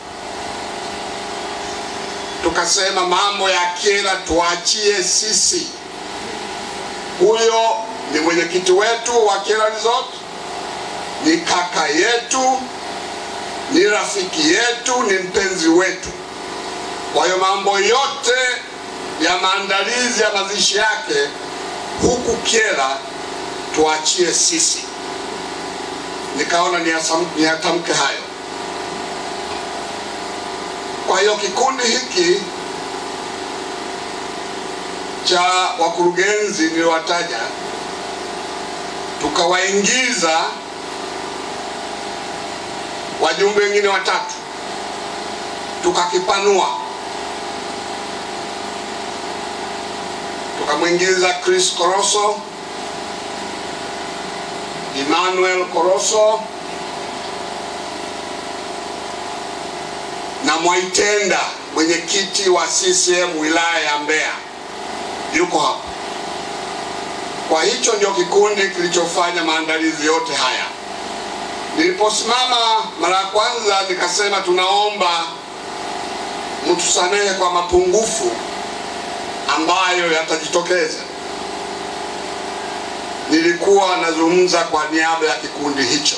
tukasema mambo ya kera tuachie sisi. Huyo ni mwenyekiti wetu wa Kyela Resort, ni kaka yetu, ni rafiki yetu, ni mpenzi wetu. Kwa hiyo mambo yote ya maandalizi ya mazishi yake huku Kyela tuachie sisi. Nikaona niyasam- niyatamke hayo. Kwa hiyo kikundi hiki cha wakurugenzi niliwataja, tukawaingiza wajumbe wengine watatu, tukakipanua, tukamwingiza Chris Koroso, Emmanuel Koroso na Mwaitenda, mwenyekiti wa CCM wilaya ya Mbeya, yuko hapa. Kwa hicho ndio kikundi kilichofanya maandalizi yote haya. Niliposimama mara ya kwanza nikasema, tunaomba mtusamehe kwa mapungufu ambayo yatajitokeza. Nilikuwa nazungumza kwa niaba ya kikundi hicho.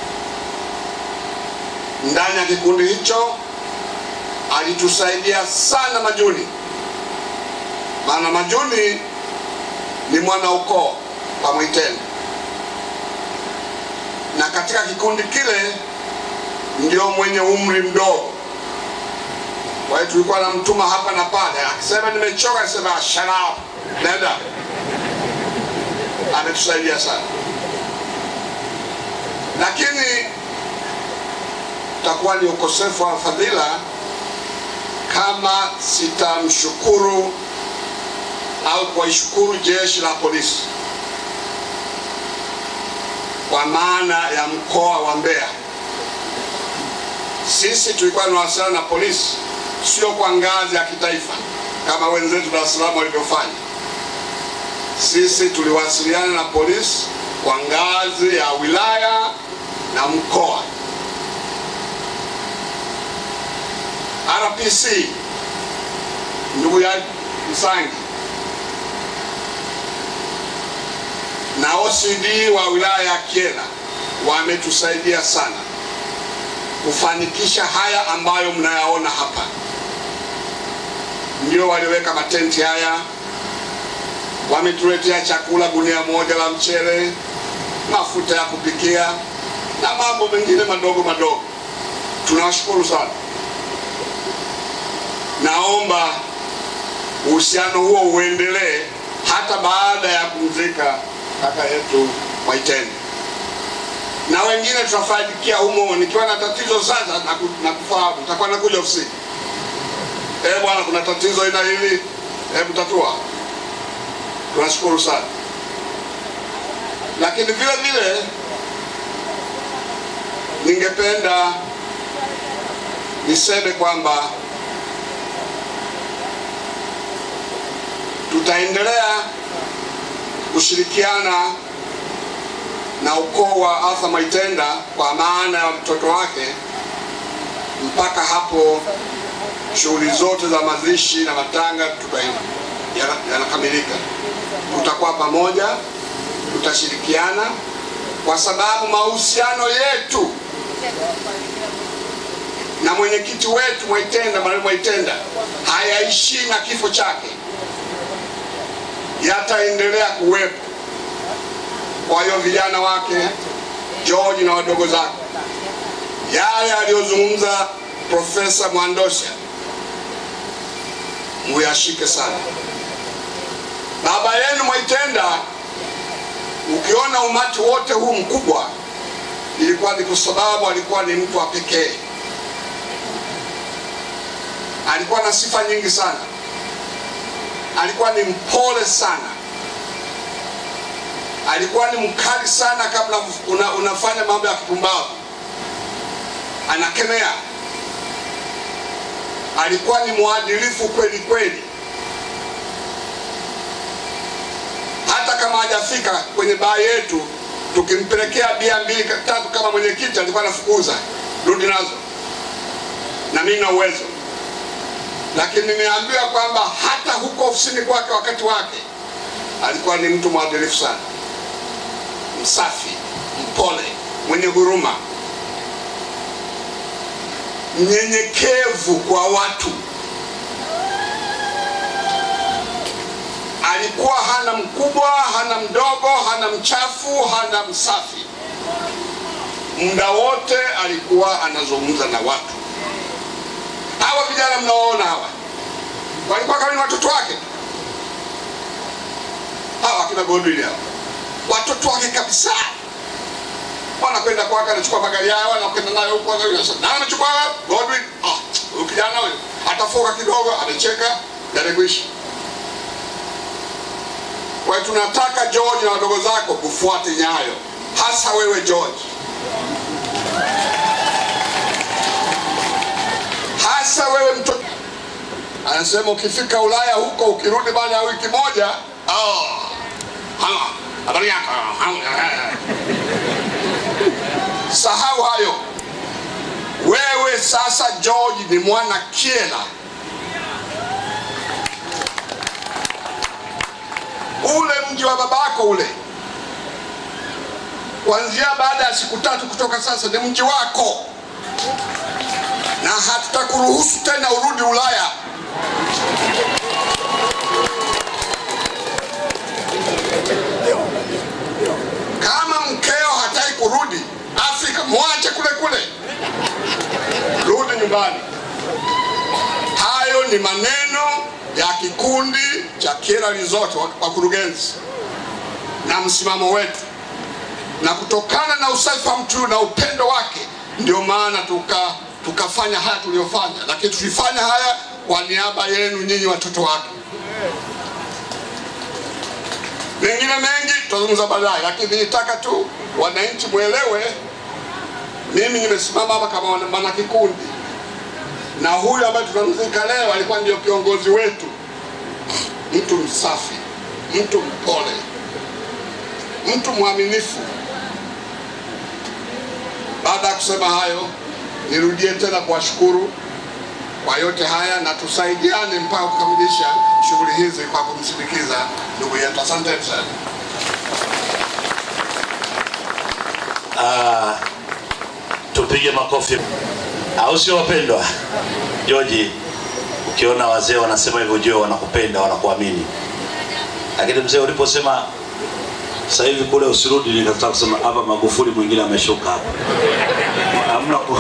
Ndani ya kikundi hicho alitusaidia sana Majuni, maana Majuni ni mwana ukoo wa Mwaitenda, na katika kikundi kile ndio mwenye umri mdogo. Kwa hiyo tulikuwa namtuma hapa na pale, akisema nimechoka, akisema shut up, nenda. Ametusaidia sana, lakini utakuwa ni ukosefu wa fadhila kama sitamshukuru au kuwaishukuru jeshi la polisi kwa maana ya mkoa wa Mbeya. Sisi tulikuwa tunawasiliana na polisi sio kwa ngazi ya kitaifa kama wenzetu Dar es Salaam walivyofanya. Sisi tuliwasiliana na polisi kwa ngazi ya wilaya na mkoa. RPC ndugu ya Msangi na OCD wa wilaya ya Kyela wametusaidia sana. kufanikisha haya ambayo mnayaona hapa. Ndio waliweka matenti haya, wametuletea chakula, gunia moja la mchele, mafuta ya kupikia na mambo mengine madogo madogo. Tunawashukuru sana. Naomba uhusiano huo uendelee hata baada ya kumzika kaka yetu Mwaitende, na wengine tutafanikia humo. Nikiwa na tatizo sasa na, ku, na kufahamu nitakuwa nakuja ofisini. Eh bwana, kuna tatizo aina hili, hebu tatua. Tunashukuru sana, lakini vile vile ningependa niseme kwamba tutaendelea kushirikiana na ukoo wa Arthur Mwaitenda kwa maana ya mtoto wake mpaka hapo shughuli zote za mazishi na matanga tuta- yana- yanakamilika. Tutakuwa pamoja, tutashirikiana kwa sababu mahusiano yetu na mwenyekiti wetu Mwaitenda, marehemu Mwaitenda, hayaishii na kifo chake, yataendelea kuwepo. Kwa hiyo vijana wake George na wadogo zake, yale aliyozungumza Profesa Mwandosha muyashike sana. Baba yenu Mwaitenda, ukiona umati wote huu mkubwa, ilikuwa ni kwa sababu alikuwa ni mtu wa pekee. Alikuwa na sifa nyingi sana, alikuwa ni mpole sana, alikuwa ni mkali sana. Kabla una, unafanya mambo ya kipumbavu, anakemea. Alikuwa ni mwadilifu kweli kweli, hata kama hajafika kwenye baa yetu, tukimpelekea bia mbili tatu kama mwenyekiti, alikuwa anafukuza, rudi nazo, na mimi na uwezo. Lakini nimeambiwa kwamba hata huko ofisini kwake wakati wake alikuwa ni mtu mwadilifu sana, msafi, mpole, mwenye huruma, mnyenyekevu kwa watu. Alikuwa hana mkubwa, hana mdogo, hana mchafu, hana msafi. Muda wote alikuwa anazungumza na watu. Hawa vijana mnaoona hawa walikuwa kama ni watoto wake, hawa akina Godwin hawa watoto wake kabisa. Wanakwenda kwake, anachukua magari yao, anakwenda nayo huko, na anachukua Godwin. Ah, huyu kijana huyu atafoka kidogo, amecheka, yarekwisha. Kwa hiyo tunataka George na wadogo zako kufuate nyayo, hasa wewe George, hasa wewe mtoto. Anasema ukifika Ulaya huko, ukirudi baada ya wiki moja, oh, ha, habari yako, ha, sahau hayo. Wewe sasa George ni mwana Kyela. ule mji wa babako ule, kuanzia baada ya siku tatu kutoka sasa ni mji wako, na hatutakuruhusu tena urudi Ulaya. Kama mkeo hataki kurudi Afrika, mwache kule kule, rudi nyumbani. Hayo ni maneno ya kikundi cha Kyela Resort, wakurugenzi na msimamo wetu, na kutokana na usafi wa mtu na upendo wake, ndio maana tuka tukafanya haya tuliyofanya, lakini tulifanya haya kwa niaba yenu nyinyi watoto wake. Mengine mengi tutazungumza baadaye, lakini nitaka tu wananchi mwelewe, mimi nimesimama hapa kama mwana kikundi na huyu ambaye tunamzika leo alikuwa ndio kiongozi wetu, mtu msafi, mtu mpole, mtu mwaminifu. Baada ya kusema hayo, nirudie tena kuwashukuru kwa yote haya na tusaidiane mpaka kukamilisha shughuli hizi kwa kumsindikiza ndugu yetu. Asanteni sana. Ah, tupe tupige makofi, au sio wapendwa? George, ukiona wazee wanasema hivyo, jua wanakupenda, wanakuamini. Lakini mzee, uliposema sasa hivi kule usirudi, nikataka kusema hapa Magufuli mwingine ameshuka hapa, hamna ku...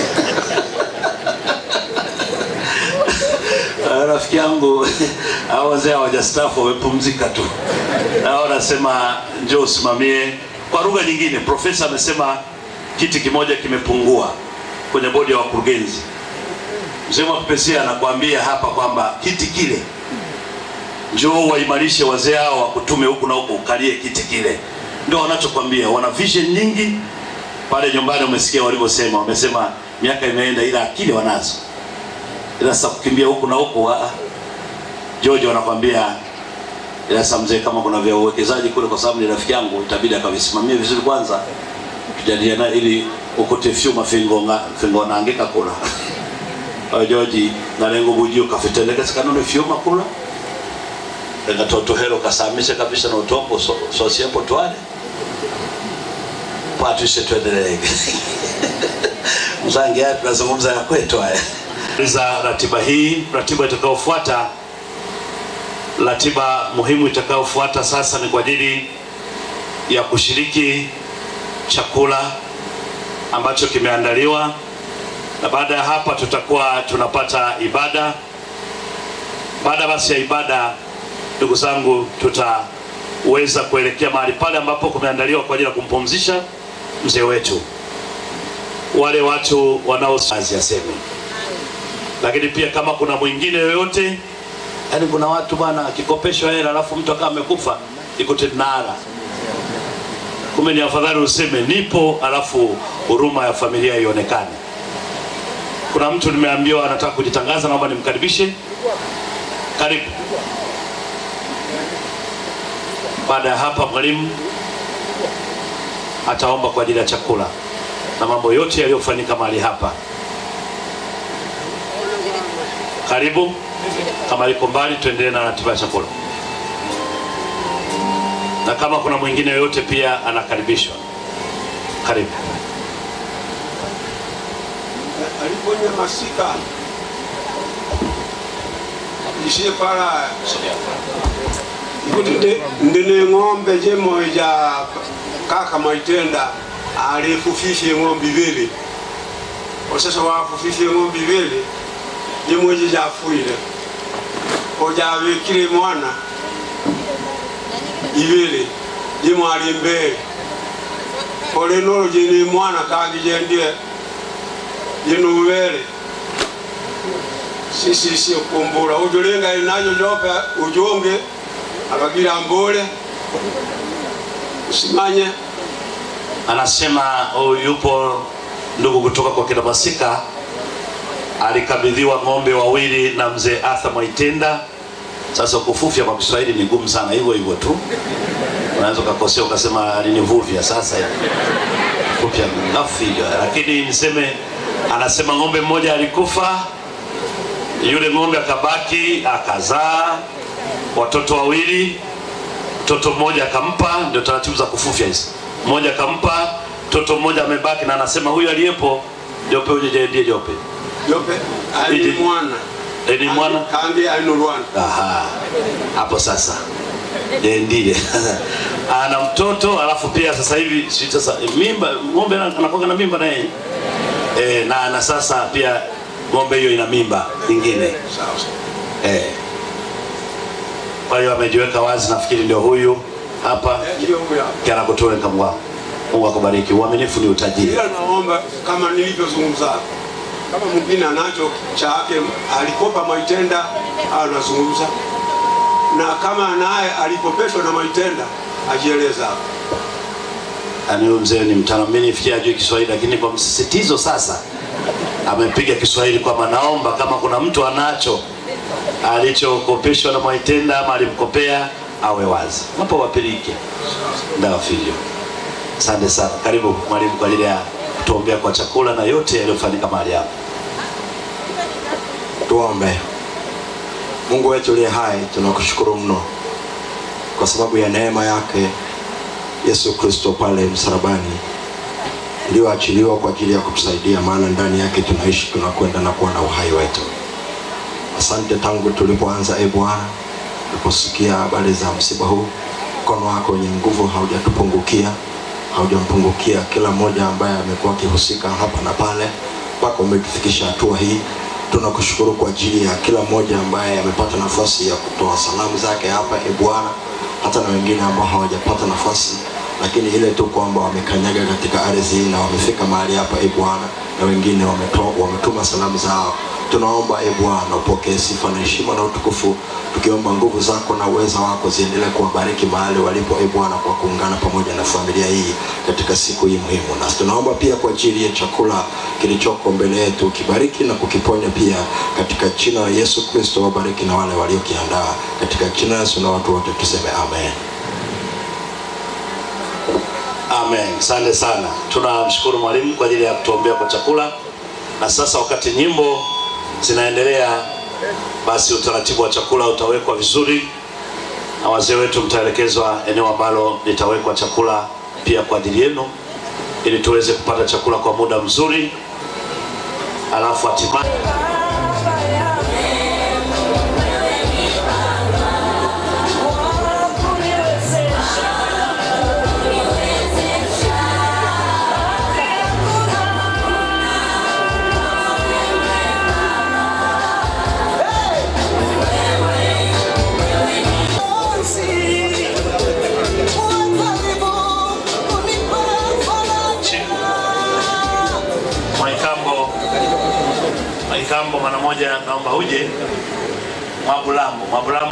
Ah, rafiki yangu hao wazee hawajastaafu wamepumzika tu, nao wanasema njoo usimamie. Kwa lugha nyingine, profesa amesema kiti kimoja kimepungua kwenye bodi ya wakurugenzi. Mzee Mwakipesia anakuambia hapa kwamba kiti kile njoo waimarishe wazee hao wakutume huku na huku ukalie kiti kile, ndio wanachokwambia. Wana vision nyingi pale nyumbani, umesikia walivyosema, wamesema miaka imeenda, ila akili wanazo, ila sasa kukimbia huku na huku ah, George wanakwambia ila sasa mzee, kama kuna vya uwekezaji kule, kwa sababu ni rafiki yangu, itabidi akavisimamie vizuri kwanza, tujadiliana ili ukote fyuma fingo nga fingo naangika kula Oyo George nalengo bujio kafitendeka sikanone fyuma kula ngatoto hero kasamishe kabisa na utombo so, so siapo twale patwishe tuendelee mzange haya tunazungumza ya kwetu haya za ratiba hii ratiba itakayofuata ratiba muhimu itakayofuata sasa ni kwa ajili ya kushiriki chakula ambacho kimeandaliwa na baada ya hapa tutakuwa tunapata ibada baada basi ya ibada ndugu zangu tutaweza kuelekea mahali pale ambapo kumeandaliwa kwa ajili ya kumpumzisha mzee wetu wale watu wanaoazi aseme lakini pia kama kuna mwingine yoyote yani kuna watu bwana akikopeshwa hela alafu mtu akawa amekufa iko tenara kumbe ni afadhali useme nipo alafu huruma ya familia ionekane kuna mtu nimeambiwa anataka kujitangaza naomba nimkaribishe karibu baada ya hapa mwalimu ataomba kwa ajili ya chakula na mambo yote yaliyofanyika mahali hapa karibu kama liko mbali tuendelee na ratiba ya chakula na kama kuna mwingine yoyote pia anakaribishwa karibu aliponyamasika ishe pala ikuti ndi- ndine ng'ombe jemoja kaka maitenda alifufishe ng'ombe ibili osasa wafufishe ng'ombe ibili jimweji jafuile ojavikile mwana ibili jimwali mbele olenolo jini mwana kangi jendie jinuvele sisisi kumbula ujulinga inajo jope ujonge abagira mbule usimanye anasema huyu yupo ndugu kutoka kwa kina Masika alikabidhiwa ng'ombe wawili na mzee Arthur Mwaitenda. Sasa kufufya kwa Kiswahili ni ngumu sana, hivyo hivyo tu unaweza ukakosea ukasema alinivuvya. Sasa kufufya ngafilyo, lakini niseme, anasema ng'ombe mmoja alikufa, yule ng'ombe akabaki akazaa watoto wawili, mtoto mmoja akampa, ndio taratibu za kufufya hizi. Mmoja akampa, mtoto mmoja amebaki, na anasema huyu aliyepo Jope, uje jaendie Jope jope ali mwana ni mwana kangi ainulwana Aha, hapo sasa ndiye ana mtoto alafu pia sasa hivi si sasa mimba ng'ombe ana- anakuwa na mimba na yeye eh, na na sasa pia ng'ombe hiyo ina mimba nyingine eh. Kwa hiyo amejiweka wazi, nafikiri ndio huyu hapa kianakutoa kamwa. Mungu akubariki. Uaminifu ni utajiri. ila naomba kama nilivyozungumza kama mwingine anacho chake alikopa maitenda anazungumza na kama naye alikopeshwa na maitenda ajieleza hapo Yaani huyu mzee ni mtaalamu. Mimi nifikia ajui Kiswahili, lakini kwa msisitizo sasa amepiga Kiswahili kwamba naomba kama kuna mtu anacho alichokopeshwa na Mwaitenda ama alimkopea awe wazi, hapo wapilike ndawa filio. Asante sana, karibu mwalimu kwa ajili ya kutuombea kwa chakula na yote yaliyofanyika mahali hapa. Tuombe. Mungu wetu uliye hai, tunakushukuru mno kwa sababu ya neema yake Yesu Kristo pale msalabani iliyoachiliwa kwa ajili ya kutusaidia, maana ndani yake tunaishi, tunakwenda na kuwa na uhai wetu. Asante tangu tulipoanza, e Bwana, tuliposikia habari za msiba huu, mkono wako wenye nguvu haujatupungukia, haujampungukia kila mmoja ambaye amekuwa akihusika hapa na pale, mpaka umetufikisha hatua hii. Tunakushukuru kwa ajili ya kila mmoja ambaye amepata nafasi ya kutoa salamu zake hapa, e Bwana, hata na wengine ambao hawajapata nafasi, lakini ile tu kwamba wamekanyaga katika ardhi hii na wamefika mahali hapa, e Bwana, na wengine wameto, wametuma salamu zao tunaomba e Bwana upokee sifa na heshima na utukufu, tukiomba nguvu zako na uweza wako ziendelee kuwabariki mahali walipo e Bwana, kwa kuungana pamoja na familia hii katika siku hii muhimu. Na tunaomba pia kwa ajili ya chakula kilichoko mbele yetu, kibariki na kukiponya pia katika jina la Yesu Kristo. Wabariki na wale waliokiandaa katika jina la Yesu, na watu wote tuseme amen. Amen. Asante sana. Tunamshukuru mwalimu kwa ajili ya kutuombea kwa chakula, na sasa wakati nyimbo zinaendelea, basi utaratibu wa chakula utawekwa vizuri, na wazee wetu mtaelekezwa eneo ambalo litawekwa chakula pia kwa ajili yenu, ili tuweze kupata chakula kwa muda mzuri, alafu hatimaye Mwaikambo, Mwaikambo mara moja, naomba uje. Mwabulambo, Mwabulambo.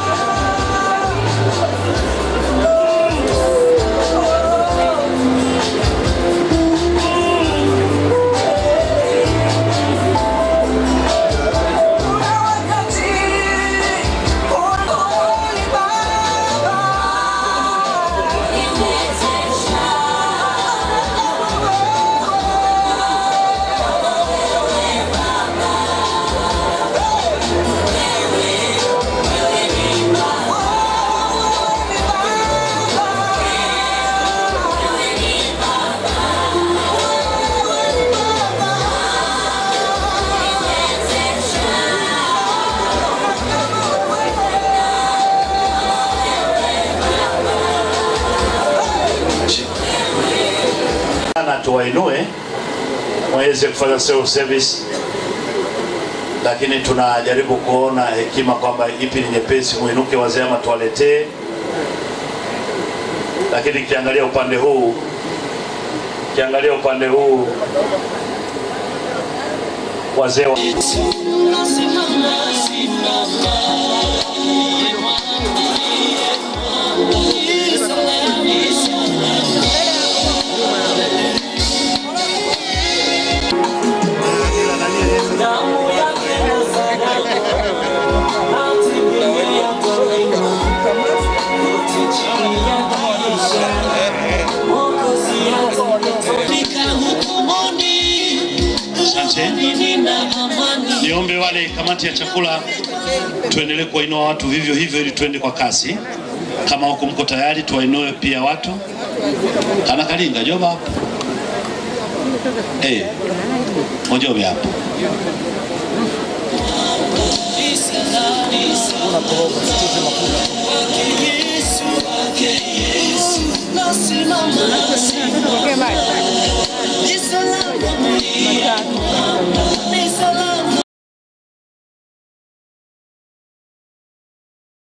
na tuwainue mweze kufanya self service, lakini tunajaribu kuona hekima kwamba ipi ni nyepesi, muinuke wazee ama tuwaletee. Lakini kiangalia upande huu, kiangalia upande huu wazee wa... Asante. Niombe wale kamati ya chakula tuendelee kuwainua watu vivyo hivyo ili tuende kwa kasi. Kama huko mko tayari, tuwainue pia watu. Kana kalinga joba hapo. Eh. Mojobe hapo. Nasimama